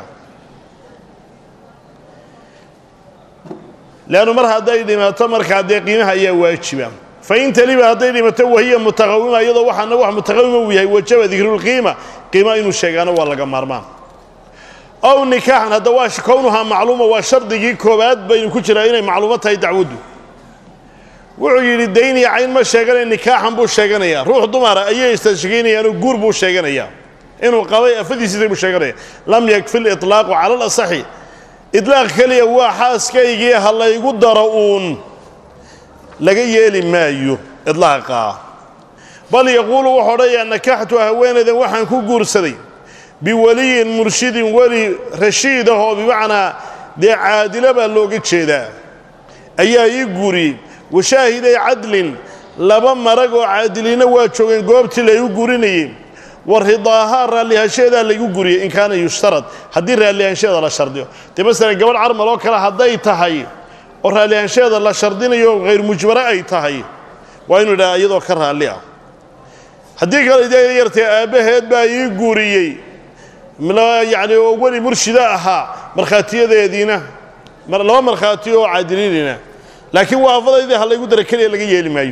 leannu mar hadday dhimato markaa dee qiimaha ayaa waajiba fain taliba hadday dhimato wahiya mutaqawima iyadoo waxaana wax mutaqawima uu yahay wajaba dikrulqiima qiima inuu sheegaano waa laga maarmaan ow nikaaxan hadda waa kownuhaa macluuma waa shardigii koowaad baynu ku jiraa inay macluumo tahay dacwaddu wuxuu yidhi dayn iyo cayn ma sheeganaya nikaaxan buu sheeganayaa ruux dumara ayay istashkiinayaanoo guur buu sheeganayaa inuu qabay afadiisiisa buu sheeganaya lam yakfi liطlaaqu cala alasaxi idlaaq keliya waa xaaskaygii ha laygu daro uun laga yeeli maayo idlaaqaa bal yaquulu wuxuu odhanayaa nakaxtu haweenaydan waxaan ku guursaday biweliyin murshidin weli rashiid ah oo bimacnaa dee caadila baa looga jeedaa ayaa ii guuriyey washaahiday cadlin laba marag oo caadiliinna waa joogeen goobtii laygu guurinayey wa ridaahaa raallihaanshaheedaa laygu guriyey in kaana yushtarad haddii raallihaanshaheeda la shardiyo dee masalan gabadh carmal oo kale hadday tahay oo raallihaanshaheeda la shardinayo hayr mujbare ay tahay waa inuu idhaha iyadoo ka raalli ah haddii kale dee yartee aabbaheed baa ii guuriyey yacni oo weli murshida ahaa markhaatiyadeediina laba markhaati oo caadiliinina laakiin waafadaydii ha laygu dara keliya laga yeeli maayo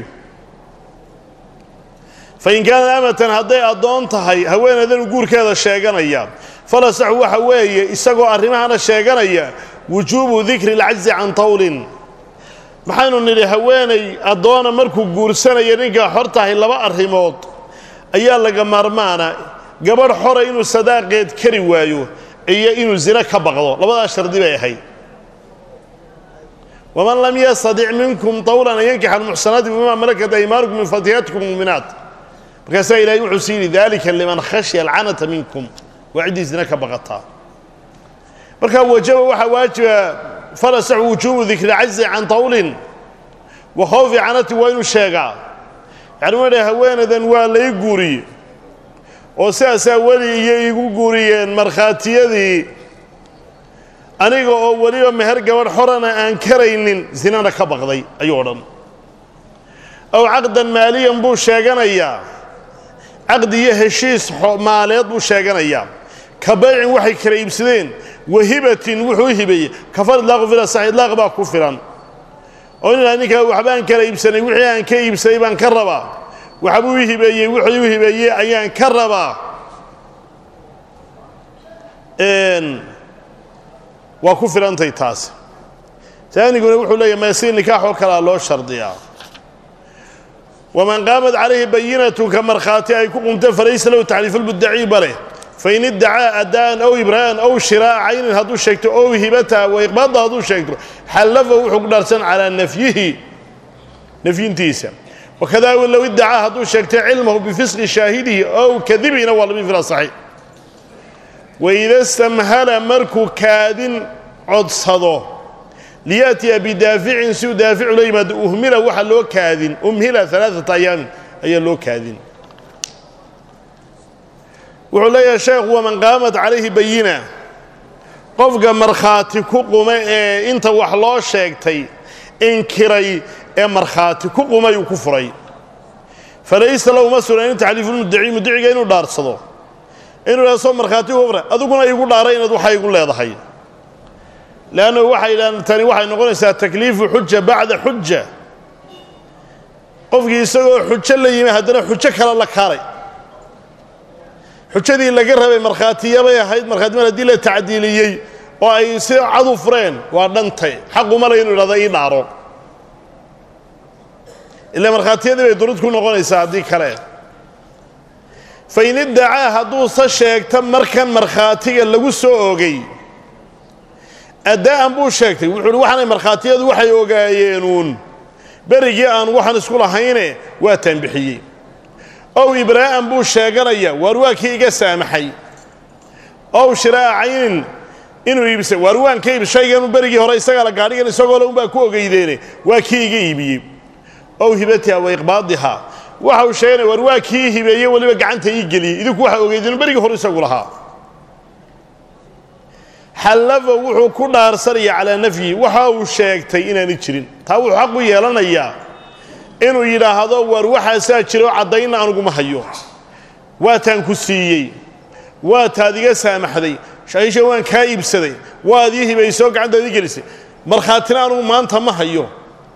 fain kaanat amatan hadday addoon tahay haweeneydanu guurkeeda sheeganaya falasaxu waxa weeye isagoo arrimahana sheeganaya wujuubu dikri alcajzi can tawlin maxaynu nidhi haweenay addoona markuu guursanaya ninkaa xor tahay laba arrimood ayaa laga maarmaana gabadh xora inuu sadaaqeed kari waayo iyo inuu zino ka baqdo labadaas shardi bay ahayd waman lam yastadic minkum tawlan an yankixa almuxsanaati bima malakat aymaanukum min fatiyatikum muminaat markaasaa ilahay wuxuu sii yidhi dalika liman khashya alcanata minkum waa ciddii zina ka baqataa markaa wajaba waxaa waajiba falasaxu wujuubu dikri cazi can tawlin wa khawfi canati waa inuu sheegaa yani waa dha haweenaydan waa lay guuriye oo sidaasaa weli iyo igu guuriyeen markhaatiyadii aniga oo weliba meher gabadh xorana aan karaynin zinana ka baqday ayuu odhan ow caqdan maaliyan buu sheeganayaa caqdi iyo heshiis maaleed buu sheeganayaa ka baycin waxay kala iibsadeen wahibatin wuxuu u hibeeyey kafar idlaaqu fila sax idlaaq baa ku filan oo inaa ninkaa waxbaan kala iibsanay wixii aan ka iibsaday baan ka rabaa waxbuu i hibeeyey wuxuu u hibeeyey ayaan ka rabaa waa ku filantay taas taaniguna wuxuu leeyahy maysi nikaax oo kalea loo shardiyaa waman qaamat calayhi bayinatun ka markhaati ay ku qumta falaysa lahu taxliifulmuddaciiba leh fain iddacaa addaan ow ibraa'an ow shiraa'a caynin hadduu sheegto ow hibata wa iqbaada hadduu sheegto xallafa wuxuu ku dhaarsan calaa nafyihi nafyintiisa wakadaa low iddacaa hadduu sheegtay cilmahu bifisqi shaahidihi ow kadibina waa labi fil asaxi waida stamhala markuu kaadin codsado liyaatiya bidaaficin si uu daaficu la yimaado uhmila waxaa loo kaadin umhila alaaata ayaamin ayaa loo kaadin wuxuu leeyahay sheekhu waman qaamat calayhi bayina qofka markhaati ku qume ee inta wax loo sheegtay inkiray ee markhaati ku qumay uu ku furay falaysa lahu ma sunan in taxliifulmuddaci muddaciga inuu dhaarsado inuu dhaha soo markhaati uga furay adiguna igu dhaaray inaad waxa igu leedahay leanna waxay yidhahdeen tani waxay noqonaysaa takliifu xuja bacda xuja qofkii isagoo xujo la yimi haddana xujo kale la kaalay xujadii laga rabay markhaatiyabay ahayd markhaatimal haddii la tacdiiliyey oo ay si cadu fureen waa dhantay xaquma le inu idhahdo ii dhaaro ila markhaatiyadii bay durud ku noqonaysaa haddii kale fain iddacaa hadduuse sheegta markan markhaatiga lagu soo ogay addaa'an buu sheegtay wuxuu uhi waxaanay markhaatiyadu waxay ogaayeenuun berigii aan waxaan isku lahayne waa taanbixiyey ow ibraa'an buu sheeganaya waar waa kii iga saamaxay ow shiraa'a caynin inuu iibisa waar waan ka iib shayganu berigii hore isagaa la gaadhigan isagoo le unbaa ku ogeydeene waa kii iga iibiyey ow hibatiha wa iqbaadiha waxa uu sheeganaya waar waa kii hibeeye weliba gacanta ii geliyey idinku waxa ogeydeen berigii hore isagu lahaa xallafa wuxuu ku dhaarsanaya calaa nafyihi waxa uu sheegtay inaanay jirin taa wuxuu xaq u yeelanayaa inuu yidhaahdo waar waxaasaa jira oo caddaynna aniguma hayo waataan ku siiyey waa taad iga saamaxday shahiisha waan kaa iibsaday waad ii hibaysoo gacantaad ii gelisay markhaatina anugu maanta ma hayo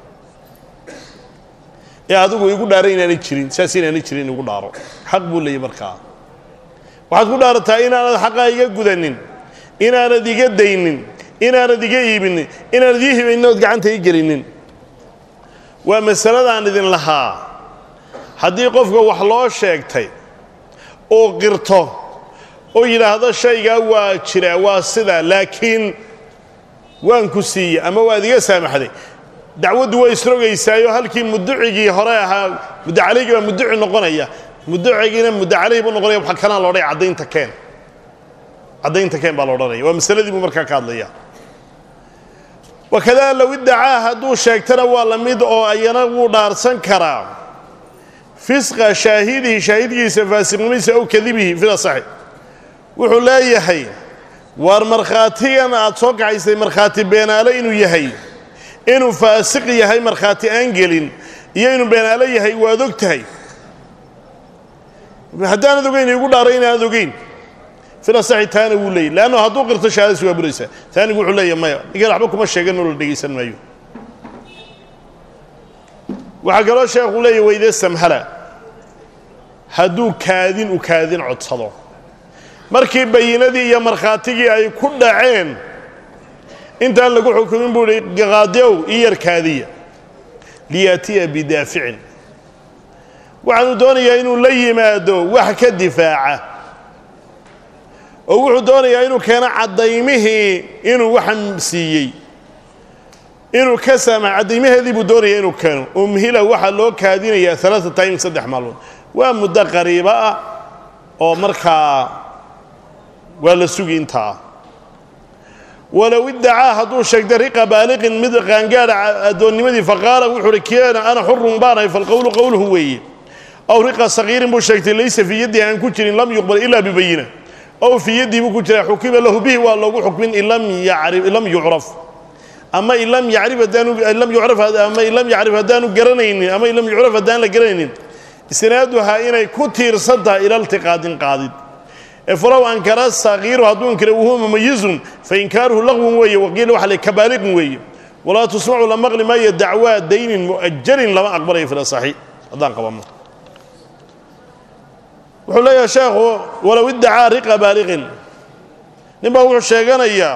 ee adigu igu dhaaray inaanay jirin saas inaanay jirin igu dhaaro xaq buu leeyay markaa waxaad ku dhaarataa inaanad xaqaa iga gudanin inaanad iga daynin inaanad iga iibinin inaanad ii hibaynin ood gacanta ii gelinin waa masaladaan idin lahaa haddii qofka wax loo sheegtay uu qirto oo yidhaahdo shaygaa waa jiraa waa sidaa laakiin waan ku siiyey ama waad iga saamaxday dacwaddu way isrogaysaayo halkii muducigii hore ahaa muddacaligii baa muduci noqonaya muducigiina muddacalihii buu noqonaya waxa kanaa loodhay caddaynta keen caddaynta keen baa la odhanaya waa masaladii buu markaa ka hadlaya wakadaa low iddacaa hadduu sheegtana waa la mid oo ayana wuu dhaarsan karaa fisqa shaahidihi shaahidkiisa faasiqnimadiisa ow kadibihi fil asaxi wuxuu leeyahay waar markhaatigan aad soo kaxaysay markhaati beenaale inuu yahay inuu faasiq yahay markhaati aan gelin iyo inuu beenaale yahay waad og tahay haddaanad ogeyn igu dhaaray inaanad ogeyn filasaxi taana wuu leeyay leanno hadduu qirto shahaadasi waa buraysaa taanigu wuxuu leeyahy maya ninkan waxba kuma sheeganoo la dhegaysan maayo waxaa kaloo sheekhu leeyahy weyde samhala hadduu kaadin u kaadin codsado markii bayinadii iyo markhaatigii ay ku dhaceen intaan lagu xukumin buu ihi qaadiow ii yar kaadiya liyaatiya bidaaficin waxaanu doonayaa inuu la yimaado wax ka difaaca oo wuxuu doonayaa inuu keeno caddaymihii inuu waxan siiyey inuu ka saamax caddaymaheedii buu doonaya inuu keeno umhila waxaa loo kaadinayaa alaaa taym saddex maalmood waa muddo qariibo ah oo markaa waa la sugi intaa walow iddacaa hadduu sheegtay riqa baaliqin mid qaangaadha addoonnimadii faqaala wuxuu uhi keena ana xurun baanahay falqowlu qowluhu weeye aw riqa sagiirin buu sheegtay laysa fii yaddii aan ku jirin lam yuqbal ilaa bibayina ow fii yaddii buu ku jiraa xukima lahu bihi waa loogu xukmin in lam yucraf ama in lam yarif haddaanlam yucraf ama in lam yacrif haddaanu garanaynin ama in lam yucraf haddaan la garanaynin isnaaduhaa inay ku tiirsan tahay ila iltiqaadin qaadid ee falow ankara sagiiru hadduu inkira wahuwa mumayizun fa inkaaruhu laqwun weeye waqiila waxa le kabaaliqin weeye walaa tusmacu la maqli maayo dacwaa daynin mu'ajalin lama aqbalayo fi lasaxi haddaan qabano wuxuu leeyahay sheekhu walow iddacaa riqa baaliqin nin baa wuxuu sheeganayaa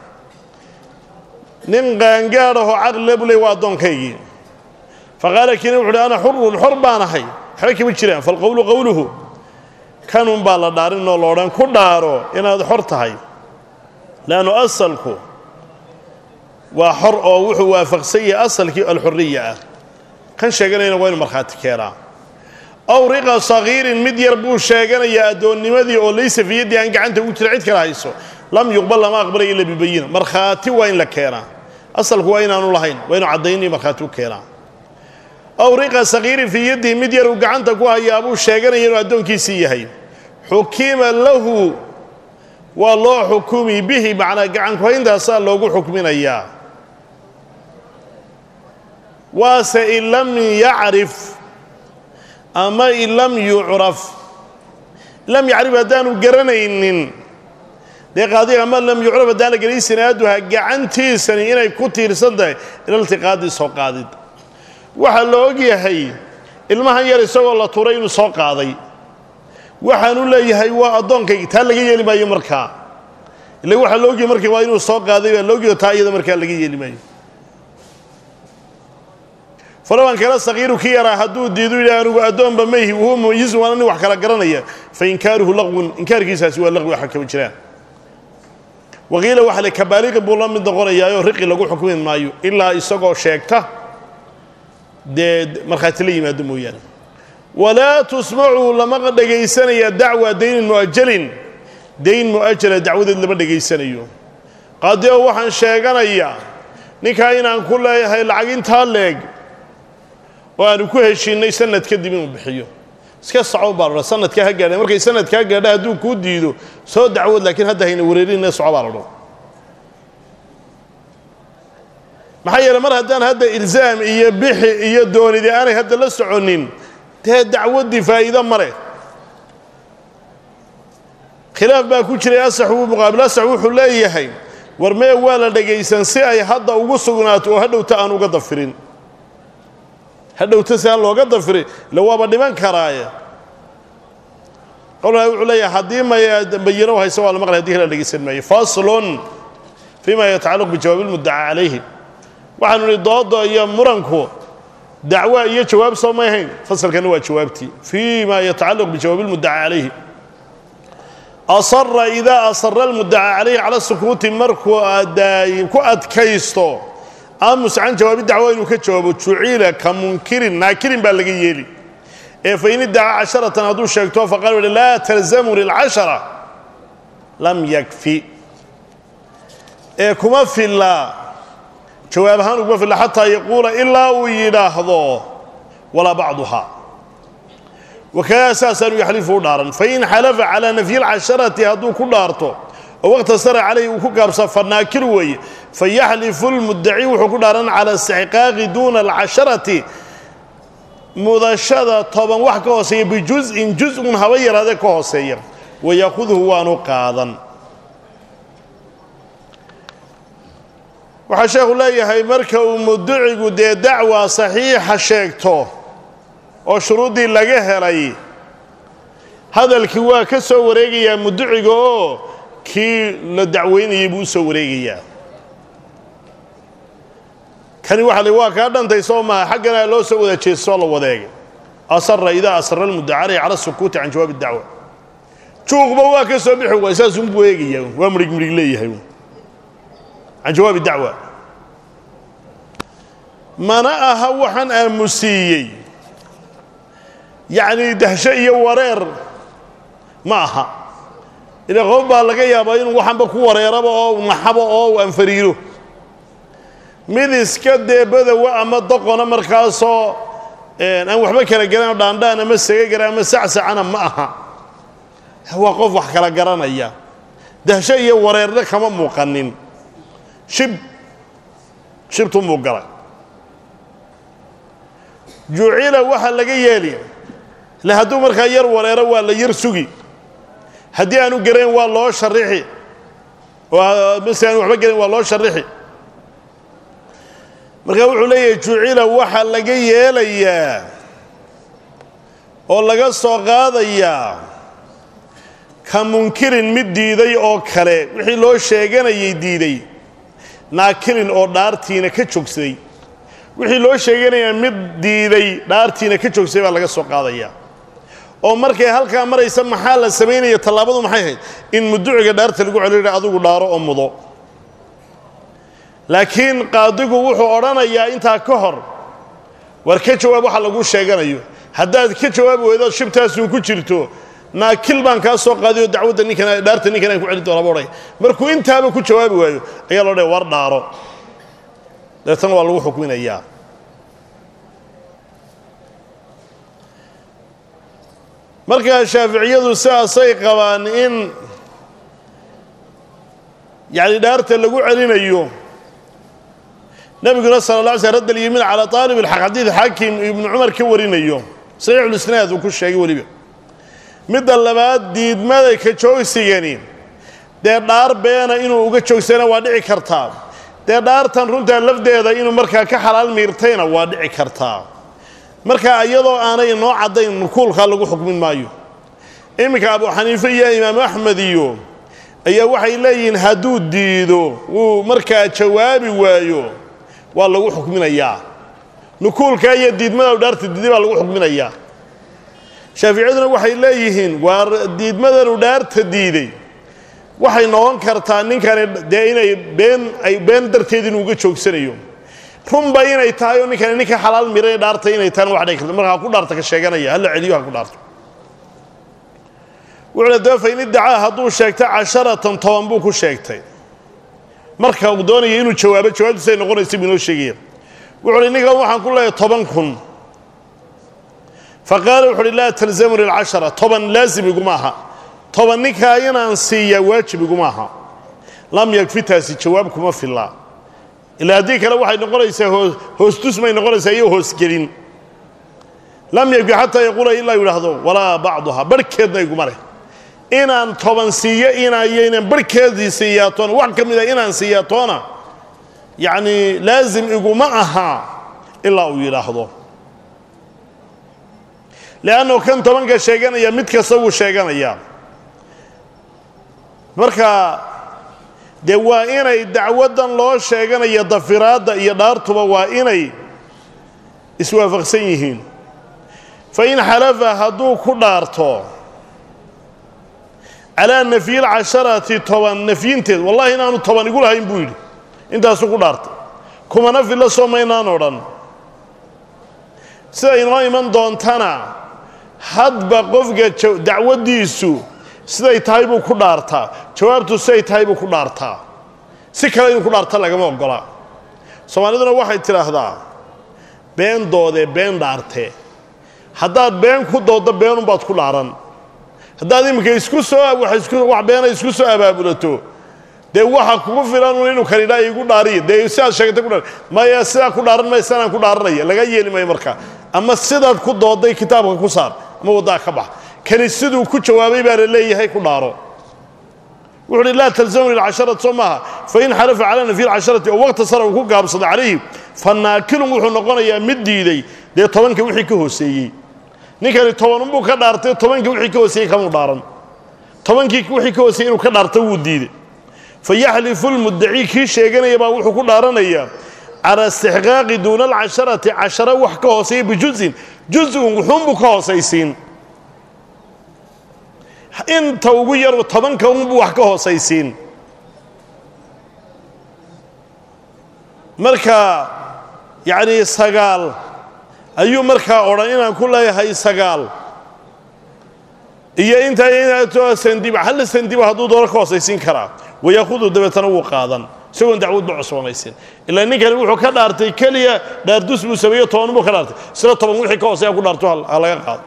nin qaangaad ahoo caqlile buu ley waa addoonkaygii faqaala kiina wuxu uhi ana xurun xor baan ahay waxba kama jiraan falqowlu qowluhu kanunbaa la dhaarinoo loodhan ku dhaaro inaad xor tahay leannu asalku waa xor oo wuxuu waafaqsan yahay asalkii alxuriya ah kan sheeganayana waa inu markhaati keenaa aw riqa sagiirin mid yar buu sheeganayaa addoonnimadii oo laysa fiyaddii aan gacanta ugu jira cid kala hayso lam yuqbal lama aqbalaya ila bibayina markhaati waa in la keenaa asalku waa inaanu lahayn waa inu caddaynii markhaati u keenaa aw riqa sagiirin fii yaddihi mid yar uu gacanta ku hayaa buu sheeganaya inuu addoonkiisii yahay xukima lahu waa loo xukumi bihi macnaa gacankuhayntaasaa loogu xukminayaa waase in lam yacrif ama in lam yucraf lam yacrif haddaanu garanaynin dee qaadiga ama lam yucraf haddaan la gelin sinaaduha gacantiisani inay ku tiirsan tahay ilaltiqaadii soo qaadid waxaa la og yahay ilmahan yar isagoo la turay inuu soo qaaday waxaanu leeyahay waa addoonkaygi taa laga yeeli maayo markaa ila waxaa la ogyahay markii waa inuu soo qaaday baa la ogyaho taa iyada markaa laga yeeli maayo falaban kala sakiiru ki yaraa hadduu diidu yidhi anugu addoonba mayhi wahuwa mumayizun waana nin wax kala garanaya fa inkaaruhu laqwun inkaarkiisaasi waa laqwi waxa kama jiraan waqiila waxa le kabaaliqi buu la mid noqonayaayoo riqi lagu xukmi maayo ilaa isagoo sheegta dee markhaati la yimaado mooyaane walaa tusmacuu lama dhegaysanaya dacwa daynin mu'ajalin dayn mu'ajala dacwadeed lama dhegaysanayo qaadi oo waxaan sheeganayaa ninkaa inaan ku leeyahay lacag intaa leeg oo aanu ku heshiinnay sanad kadib inuu bixiyo iska soco baa ladha sanadkaa ha gaadha markay sanadkaa gaadha hadduu kuu diido soo dacwood laakiin hadda hayna wareerinna soco baa ladho maxaa yeele mar haddaan hadda ilzaam iyo bixi iyo doonidi aanay hadda la soconin dee dacwaddii faa'iido ma leh khilaaf baa ku jiray asax wuu muqaabil asax wuxuu leeyahay war mee waa la dhegaysan si ay hadda ugu sugnaato oo hadhowta aan uga dafirin hadhowta si aan looga dafirin ila waaba dhiman karaaye qolna wuxuu leeyahay haddii may bayino haysa waa la maqlay hadii kala dhegaysan maayo faslun fima yatacalaq bijawaabi lmuddaca calayhi waxaanu nihi doodo iyo muranku dacwa iyo jawaab soo may ahayn fasalkana waa jawaabtii fii ma yatacalaq bijawaabi lmuddaca calayhi asara idaa asara almuddaca calayhi cala sukuuti markuu ku adkaysto aamus can jawaabi dacwa inuu ka jawaabo jucila ka munkirin naakirin baa laga yeeli ee fain iddaca casharatan hadduu sheegto faqal wuhi laa talzamuni alcashara lam yakfi ee kuma filla jawaab ahaan uguma filla xataa yaquula ilaa uu yidhaahdo walaa bacduhaa wakada saasaanu yaxlifu u dhaaran fain xalafa calaa nafyi alcasharati hadduu ku dhaarto oo waqtasara calayhi uu ku gaabsa fanaakir weeye fayaxlifu lmuddaci wuxuu ku dhaaran cala istixqaaqi duuna alcasharati mudashada toban wax ka hooseeya bijuz'in juz-un haba yaraade ka hooseeya wayaakhuduhu waanu qaadan waxaa sheekhu leeyahay marka uu muddacigu dee dacwa saxiixa sheegto oo shuruuddii laga helay hadalkii waa ka soo wareegayaa muddaciga oo kii la dacweynayay buu u soo wareegayaa kani waxa le waa kaa dhantay soo maha xaggana loo soo wada jeestoo la wadeegay asara idaa asara almuddaca calayhi cala sukuuti can jawaabi dacwa juuqba waa ka soo bixi waay saasunbuu eegayaa waa midhig midhig leeyahay can jawaabi dacwa mana aha waxaan aamusiiyey yacni dahsho iyo wareer ma aha ila qof baa laga yaabaa inuu waxanba ku wareeraba oo naxabo oo u anfariiro mid iska dee badowa ama doqona markaasoo aan waxba kala garanoo dhaandhaan ama sagagara ama sacsacana ma aha waa qof wax kala garanaya dahsho iyo wareerna kama muuqanin shib shibtu muu galay jucila waxaa laga yeeli le hadduu markaa yar wareero waa la yar sugi haddii aanu garayn waa loo sharixi oo mase aanu waxba garayn waa loo sharixi markaa wuxuu leeyahay jucila waxaa laga yeelayaa oo laga soo qaadayaa ka munkirin mid diiday oo kale wixii loo sheeganayay diiday naakirin oo dhaartiina ka joogsaday wixii loo sheeganayaa mid diiday dhaartiina ka joogsaday baa laga soo qaadayaa oo markay halkaa maraysa maxaa la samaynaya tallaabadu maxay ahayd in muduciga dhaarta lagu celina adigu dhaaro oo mudo laakiin qaadigu wuxuu odhanayaa intaa ka hor war ka jawaab waxa lagu sheeganayo haddaad ka jawaabi weydo shibtaasuu ku jirto naakil baan kaa soo qaadiyo dacwadda ninkan dhaarta ninkan aan ku celin doonaba odhay markuu intaaba ku jawaabi waayo ayaa loo dhaya war dhaaro deetana waa lagu xukminayaa markaa shaaficiyadu sidaasay qabaan in yacni dhaarta lagu celinayo nebiguna sala la alay sl radd alyamiin calaa aalib alxaq xadiid xaakim ibnu cumar ka warinayo saxiixulisnaad uu ku sheegay weliba midda labaad diidmada ka joogsigani dee dhaar beena inuu uga joogsana waa dhici kartaa dee dhaartan runtaa lafdeeda inuu markaa ka xalaal miirtayna waa dhici kartaa markaa iyadoo aanay noo caddayn nukuulkaa lagu xukmin maayo iminka abu xaniife iyo imaamu axmed iyo ayaa waxay leeyihiin hadduu diido wuu markaa jawaabi waayo waa lagu xukminayaa nukuulkaa iyo diidmada dhaarta diiday baa lagu xukminayaa shaaficiyaduna waxay leeyihiin waa diidmadanu dhaarta diiday waxay noqon kartaa ninkani dee inay been ay been darteed inuu uga joogsanayo runba inay tahay oo ninkani ninka xalaal miray dhaarta inay tahana wax dhici karta markaa ku dhaarta ka sheeganaya hala celiyo ha ku dhaarto wuxuuna daba fain iddacaa hadduu sheegtay casharatan toban buu ku sheegtay marka uu doonaya inuu jawaabo jawaabtiisa ay noqonaysa buu inoo sheegaya wuxu uhi ninkan waxaan ku leeyahay toban kun fa qaala wuxu uhi laa talzamuni alcashara toban laazim iguma aha toban ninkaa inaan siiyaa waajib iguma aha lam yakfi taasi jawaab kuma filla ilaa haddii kale waxay noqonaysaa hoostus may noqonaysaa iyo hoosgelin lam yakfi xataa yaquula ilaa yidhaahdo walaa bacduha barhkeedna iguma leh inaan toban siiyo inayo inaan barhkeedii siiyaatoona wax ka mida inaan siiyaatoona yacni laazim iguma aha ilaa uu yidhaahdo le'annoo kan tobanka sheeganaya mid kasta wuu sheeganayaa marka dee waa inay dacwaddan loo sheeganaya dafiraadda iyo dhaartuba waa inay iswaafaqsan yihiin fa in xalafa hadduu ku dhaarto calaa nafyi lcasharati toban nafyinteed wallahi inaanu toban igu lahayn buu yidhi intaasuu ku dhaartay kumana filla soo maynaan odhan sida inoo iman doontana hadba qofka dacwaddiisu siday tahay buu ku dhaartaa jawaabtu siday tahay buu ku dhaartaa si kale inuu ku dhaarta lagama oggola soomaaliduna waxay tidhaahdaa been doodee been dhaartee haddaad been ku dooddo beenunbaad ku dhaaran haddaad iminka isku soo wax beena isku soo abaabulato dee waxa kugu filan inuu kanidhaa igu dhaariya dee sidaad sheegatay kudha maya sidaa ku dhaaran maya sanaan ku dhaaranaya laga yeeli maayo markaa ama sidaad ku doodday kitaabka ku saar ama waddaa ka bax kani siduu ku jawaabay baa la leeyahay ku dhaaro wuxu uhi laa talzamuni alcasharati soo maaha fain xalafa calaa nafyi alcasharati oo waqta sara uu ku gaabsaday calayhi fa naakilun wuxuu noqonayaa mid diiday dee tobanka wixii ka hooseeyey ninkani tobanunbuu ka dhaartay tobankii wixii ka hooseeyey kamuu dhaaran tobankii wixii ka hooseeyey inuu ka dhaarta wuu diiday fa yaxlifu lmuddacii kii sheeganaya baa wuxuu ku dhaaranayaa calaa istixqaaqi duuna alcasharati cashara wax ka hooseeya bijuzin juz-un wuxuunbuu ka hoosaysiin inta ugu yaru tobanka unbuu wax ka hoosaysiin marka yacnii sagaal ayuu markaa odhan inaan ku leeyahay sagaal iyo intaa sandiba hal sandiba hadduu doono ka hoosaysiin karaa wayaahudu dabeetana wuu qaadan isagoon dacwadba cusboonaysin ilaa ninkani wuxuu ka dhaartay keliya dhaardus buu sameeyo toban buu ka dhaartay sida toban wixii ka hooseeya ku dhaarto ha laga qaado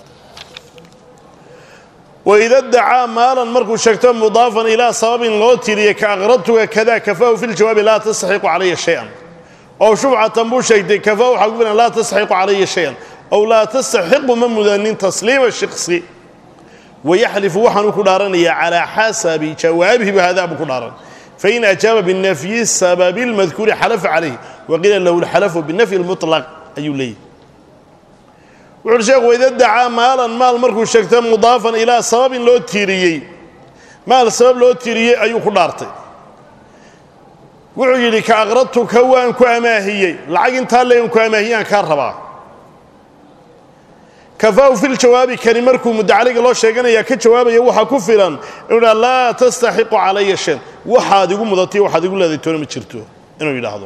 waida dacaa maalan markuu sheegto mudaafan ilaa sababin loo tiriyey ka aqradtuga kada kafaahu fi ljawaabi laa tastaxiqu calaya shay-an ow shubcatan buu sheegtay kafaahu waxaa ku filan laa tastaxiqu calaya shay-an ow laa tastaxiqu ma mudanin tasliima shiksi wayaxlifu waxaanuu ku dhaaranayaa calaa xasabi jawaabihi bahadaa buu ku dhaaran fain ajaaba binafyi sababi lmadkuuri xalafa calayh waqiila lahu lxalafu binafyi lmuطlaq ayuu leeyahy wuxuuhi sheekhu wayda dacaa maalan maal markuu sheegta mudaafan ilaa sababin loo tiiriyey maal sabab loo tiiriyey ayuu ku dhaartay wuxuu yidhi ka aqradtuka waan ku amaahiyey lacag intaa leegan ku amaahiyaan kaa rabaa kafaahu fi ljawaabi kani markuu mudacaliga loo sheeganaya ka jawaabaya waxaa ku filan inuu yidhaha laa tastaxiqu calaya shan waxaad igu mudatay waxaad igu leeday toona ma jirto inuu yidhaahdo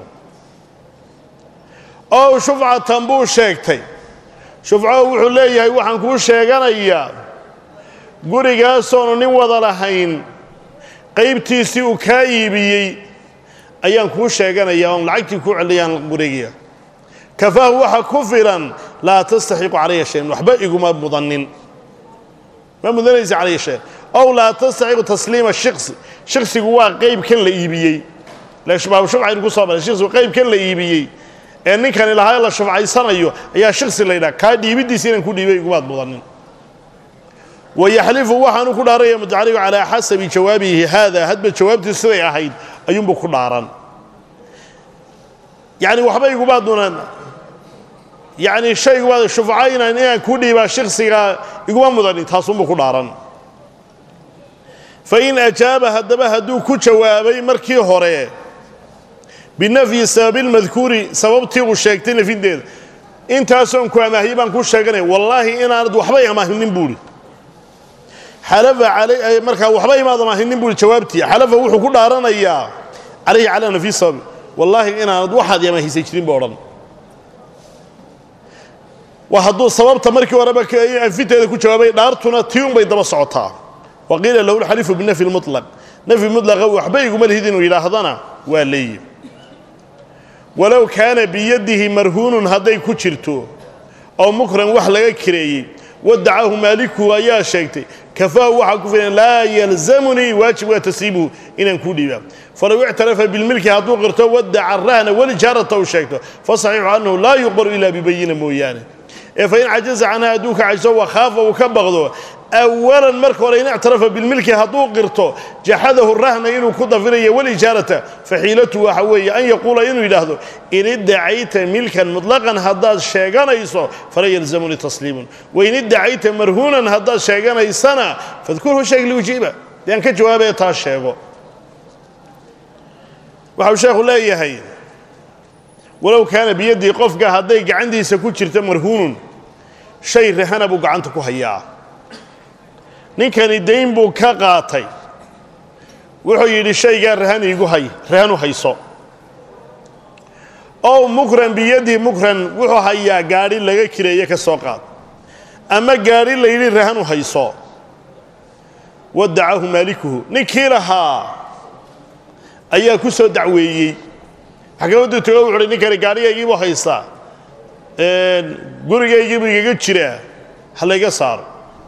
ow shufcatan buu sheegtay shufco wuxuu leeyahay waxaan kuu sheeganayaa gurigaasoonu nin wada lahayn qaybtiisii uu kaa iibiyey ayaan kuu sheeganayaa oon lacagtii kuu celiyaan guriga kafaahu waxa ku filan laa tastaxiqu calaya shayan waxba iguma mudanin ma mudanaysa calaya shayan ow laa tastaxiqu tasliima shiksi shiksigu waa qaybkan la iibiyey shubcaynu ku soo maray shiksigu qaybkan la iibiyey ee ninkani lahaa la shufcaysanayo ayaa shiksi la yidhaha kaa dhiibiddiisa inaan ku dhiibay igumaad mudanin wayaxlifu waxaanu ku dhaaraya mutacaligu calaa xasabi jawaabihi haada hadba jawaabtiisu siday ahayd ayuunbuu ku dhaaran yacni waxba igumaad mudan yacni shaygumaad shufca inaan inaan ku dhiibaa shiksiga iguma mudanin taasunbuu ku dhaaran fa in ajaaba haddaba hadduu ku jawaabay markii hore binafyi sababi lmadkuuri sababtii uu sheegtay nafinteeda intaasoon ku amaahiyey baan kuu sheeganaya wallaahi inaanad waxba amaahinin buuhi xalafa alay markaa waxba imaad amaahinin buuhi jawaabtii xalafa wuxuu ku dhaaranayaa calayhi calaa nafyi sababi wallaahi inaanad waxaad amaahisay jirin ba odhan waa hadduu sababta markii horeba anfinteeda ku jawaabay dhaartuna tii unbay daba socotaa wa qiila lahu lxalifu binafyi lmutlaq nafyi mutlaqa waxba iguma lihid inuu yidhaahdana waa leeyi walow kaana biyadihi marhuunun hadday ku jirto oo mukran wax laga kireeyey wadacahu maalikuhu ayaa sheegtay kafaahu waxaa ku filan laa yalzamunii waajib waa tasriibuhu inaan kuu dhiibaa falow ictarafa bilmilki hadduu qirto wadaca rahna walijaarata uu sheegto fasaxiixu annahu laa yuqbalu ilaa bibayina mooyaane ee fain cajaza canha hadduu ka cajiso wakhaafa uu ka baqdo awalan marka hore in ictarafa bilmilki hadduu qirto jaxadahu rahna inuu ku dafirayo walijaarata faxiilatu waxa weeye an yaquula inuu yidhaahdo in iddacayta milkan mutlaqan haddaad sheeganayso fala yalzamuni tasliimun wain iddacayta marhuunan haddaad sheeganaysana fadkurhu sheeg liujiiba dee aan ka jawaabaya taa sheego waxau sheekhu leeyahay walow kaana biyadii qofka hadday gacantiisa ku jirto marhuunun shay rahana buu gacanta ku hayaa ninkani dayn buu ka qaatay wuxuu yidhi shaygaa rahan iigu hay rahan u hayso ow mukran biyadii mukran wuxuu hayaa gaadhi laga kireeye ka soo qaad ama gaadhi la yidhi rahan u hayso wadacahu maalikuhu ninkii lahaa ayaa ku soo dacweeyey maxkamaddu tago wuxu uhi ninkani gaadhigaygiibuu haystaa gurigaygiibuu igaga jiraa ha layga saaro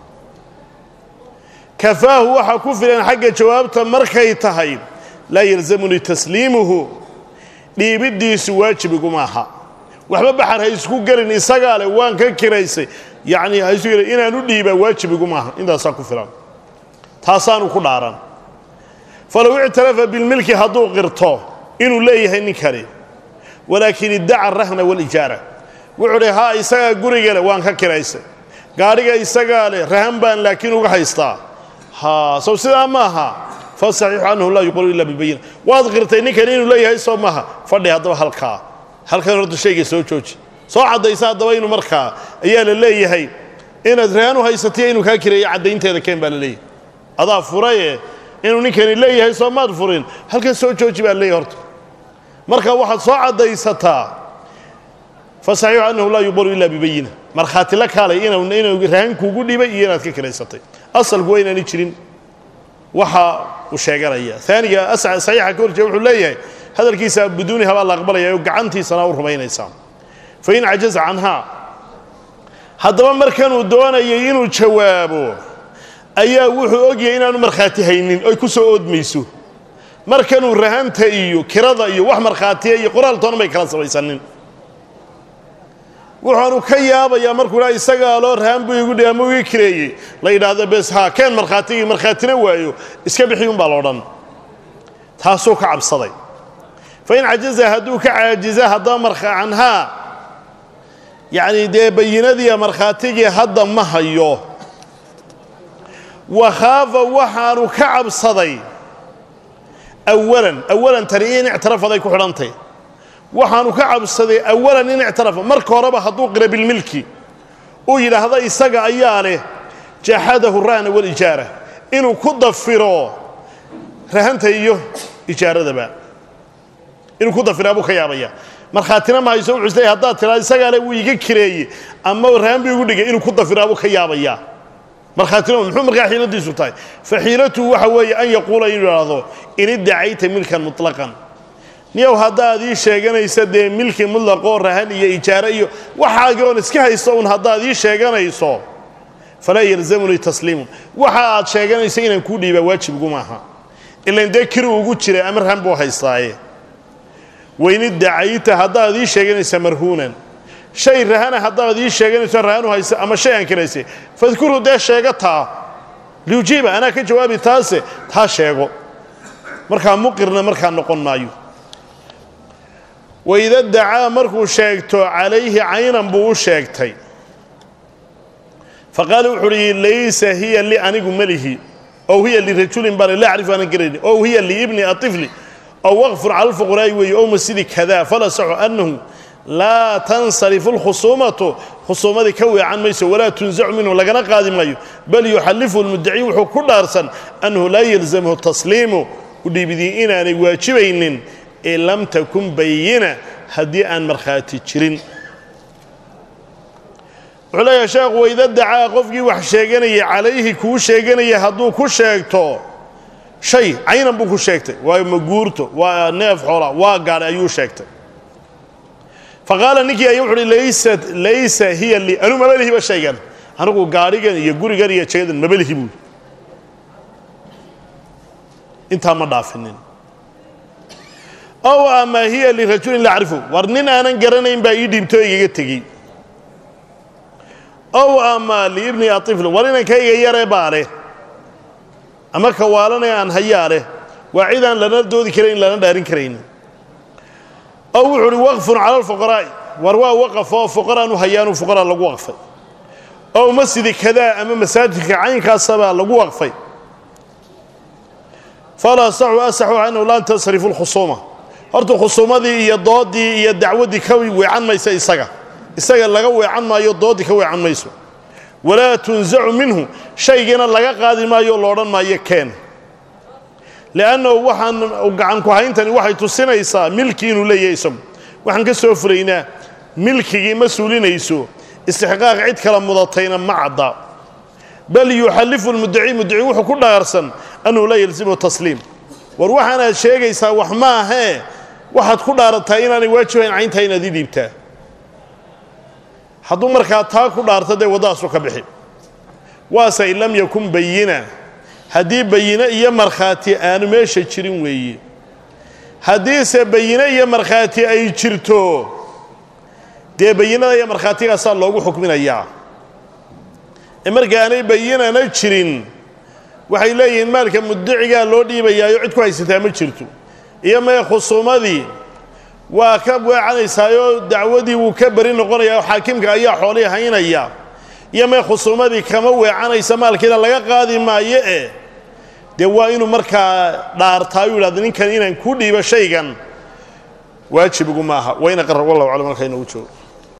kafaahu waxaa ku filan xagga jawaabta markay tahay laa yalzamunii tasliimuhu dhiibiddiisu waajib iguma aha waxba baxar ha isku gelin isagaa leh waan ka kiraysay yacnii ha isu gelin inaan u dhiibaa waajib iguma aha intaasaa ku filan taasaanu ku dhaaran falow ictarafa bilmilki hadduu qirto inuu leeyahay ninkani walaakin iddaca rahna walijaara wuxuu dhi haa isagaa guriga leh waan ka kiraysay gaadhiga isagaa leh rahan baan laakiin uga haystaa ha sow sidaa maaha fasaxiixu annahu laa yuqbalu ila bibayina waad qirtay ninkani inuu leeyahay soo maaha fadhi haddaba halkaa halkan horta shayga soo jooji soo caddaysa haddaba inuu markaa ayaa la leeyahay inaad rahan u haysatay inuu kaa kireeyo caddaynteeda keen baa la leeyahay adaa furaye inuu ninkani leeyahay soo maad furin halkan soo jooji baa leeyahay horta marka waxaad soo caddaysataa fasaxiixu annahu laa yuqbalu ila bibayina markhaati la kaalay inuu rahan kuugu dhibay iyo inaad ka kiraysatay asalku waa inaani jirin waxa uu sheeganaya aaniga saxiixa ka horjeeda wuxuu leeyahay hadalkiisa biduuniha baa la aqbalaya oo gacantiisana u rumaynaysaa fain cajaza canhaa haddaba markanuu doonayay inuu jawaabo ayaa wuxuu ogyahay inaanu markhaati haynin oy ku soo oodmayso markanuu rahanta iyo kirada iyo wax markhaatiya iyo qoraal toona bay kala samaysanin wuxaanu ka yaabayaa markuu dhaa isagaa loo rahan buu igu dhihi ama uu ii kireeyey la yidhaahdo bes haa keen markhaatigii markhaatina waayo iska bixi un baa loodhan taasuu ka cabsaday fa in cajaza hadduu ka caajiza haddaba marka canhaa yacni dee bayinadiiya markhaatigii hadda ma hayo wakhaafa waxaanu ka cabsaday awalan awalan tani in ictirafaday ku xidhantay waxaanu ka cabsaday awalan in ictirafa marka horeba hadduu qira bilmilki uu yidhaahda isaga ayaa leh jaxadahu ra'na walijaara inuu ku dafiro rahanta iyo ijaaradaba inuu ku dafiraa buu ka yaabaya markhaatina ma hayso wuxuu isleeyahay haddaad tiraa isagaa le wuu iga kireeye ama rahan buu igu dhigay inuu ku dafiraa buu ka yaabaya markhaatina muxuu markaa xiiladiisu tahay fa xiilatuhu waxa weeye an yaquula inuu idhaahdo in iddacayta milkan mutlaqan niyow haddaad ii sheeganaysa dee milki mutlaqoo rahan iyo ijaare iyo waxaagii oon iska haysto un haddaad ii sheeganayso falaa yalzamunii tasliimun waxa aad sheeganayso inaan kuu dhiibaa waajibgu maaha ilan dee kiri ugu jira ama rahan buu haystaaye wayn iddacayta haddaad ii sheeganaysa marhuunan shay rahana haddaad ii sheeganayso rahanu haysa ama shay aan kiraysay fadkuruu dee sheega taa liujiiba anaa ka jawaabi taase taa sheego markaa muqirna markaa noqon maayo waida dacaa markuu sheegto calayhi caynan buu u sheegtay faqaala wuxuu uhi laysa hiya li anigu melihi ow hiya lirajulin bale laa acrifu aanan garayni ow hiya liibni aطifli ow waqfun cala lfuqraa'i weeye ow masidi kada fala saxu annahu laa tansarifu lkhusuumatu khusuumadii ka weecan mayso walaa tunsacu minhu lagana qaadi maayo bal yuxallifu lmuddaci wuxuu ku dhaarsan annahu laa yalzamhu tasliimu udhiibidii inaanay waajibaynin in lam takun bayina haddii aan markhaati jirin wuxuu leeyahay sheekhu wayda dacaa qofkii wax sheeganayay calayhi kuu sheeganaya hadduu ku sheegto shay caynan buu ku sheegtay waa maguurto waa neef xoola waa gaadhay ayuu sheegtay faqaala ninkii ayaa wuxu uhi laysat laysa hiya lii anuu mabalihiba shaygan anigu gaadhigan iyo gurigan iyo jagadan mabalihi buui intaa ma dhaafinin ow ama hiya lirajulin la acrifu war nin aanan garanayn baa ii dhiibtoo igaga tegey ow ama liibni aiflin war inankayga yaree baa leh ama kawaalanee aan hayaa leh waa cid aan lana doodi karayn lana dhaarin karaynin ow wuxuu uhi waqfun cala alfuqaraa'i war waa waqaf oo fuqaraanu hayaanu fuqaraa lagu waqfay ow masjidi kadaa ama masaajidka caynkaasabaa lagu waqfay falaa saxu asaxu annahu laa tansarifu lkhusuuma horta khusuumadii iyo doodii iyo dacwaddii ka weecan maysa isaga isaga laga weecan maayo dooddii ka weecan mayso walaa tunsacu minhu shaygiina laga qaadi maayo o loodhan maayo keen li'annahu waxaan gacanku hayntani waxay tusinaysaa milki inuu leeyahay isagu waxaan ka soo furaynaa milkigii ma suulinayso istixqaaq cid kala mudatayna ma cadda bal yuxallifu lmuddaci muddaci wuxuu ku dhaarsan annahu laa yalzimu tasliim war waxaanaad sheegaysaa wax maahee waxaad ku dhaarataa inaanay waajibayn cayntaa inaad ii dhiibtaa hadduu markaa taa ku dhaarto dee waddadaasu ka bixi waase in lam yakun bayina haddii bayine iyo markhaati aanu meesha jirin weeye haddiise bayine iyo markhaati ay jirto dee bayinada iyo markhaatigaasaa loogu xukminayaa ee markaanay bayinana jirin waxay leeyihiin maalka muddacigaa loo dhiibayaayo cid ku haysataa ma jirto iyo mee khusuumadii waa ka weecanaysaayoo dacwadii wuu ka beri noqonayaa oo xaakimka ayaa xoolihii haynaya iyo mee khusuumadii kama weecanaysa maalkiina laga qaadi maayo eh dee waa inuu markaa dhaartaayu yidhahda ninkan inaan ku dhiibo shaygan waajib igu maaha wayna qarar wallahu aclam markaa inoogu joogo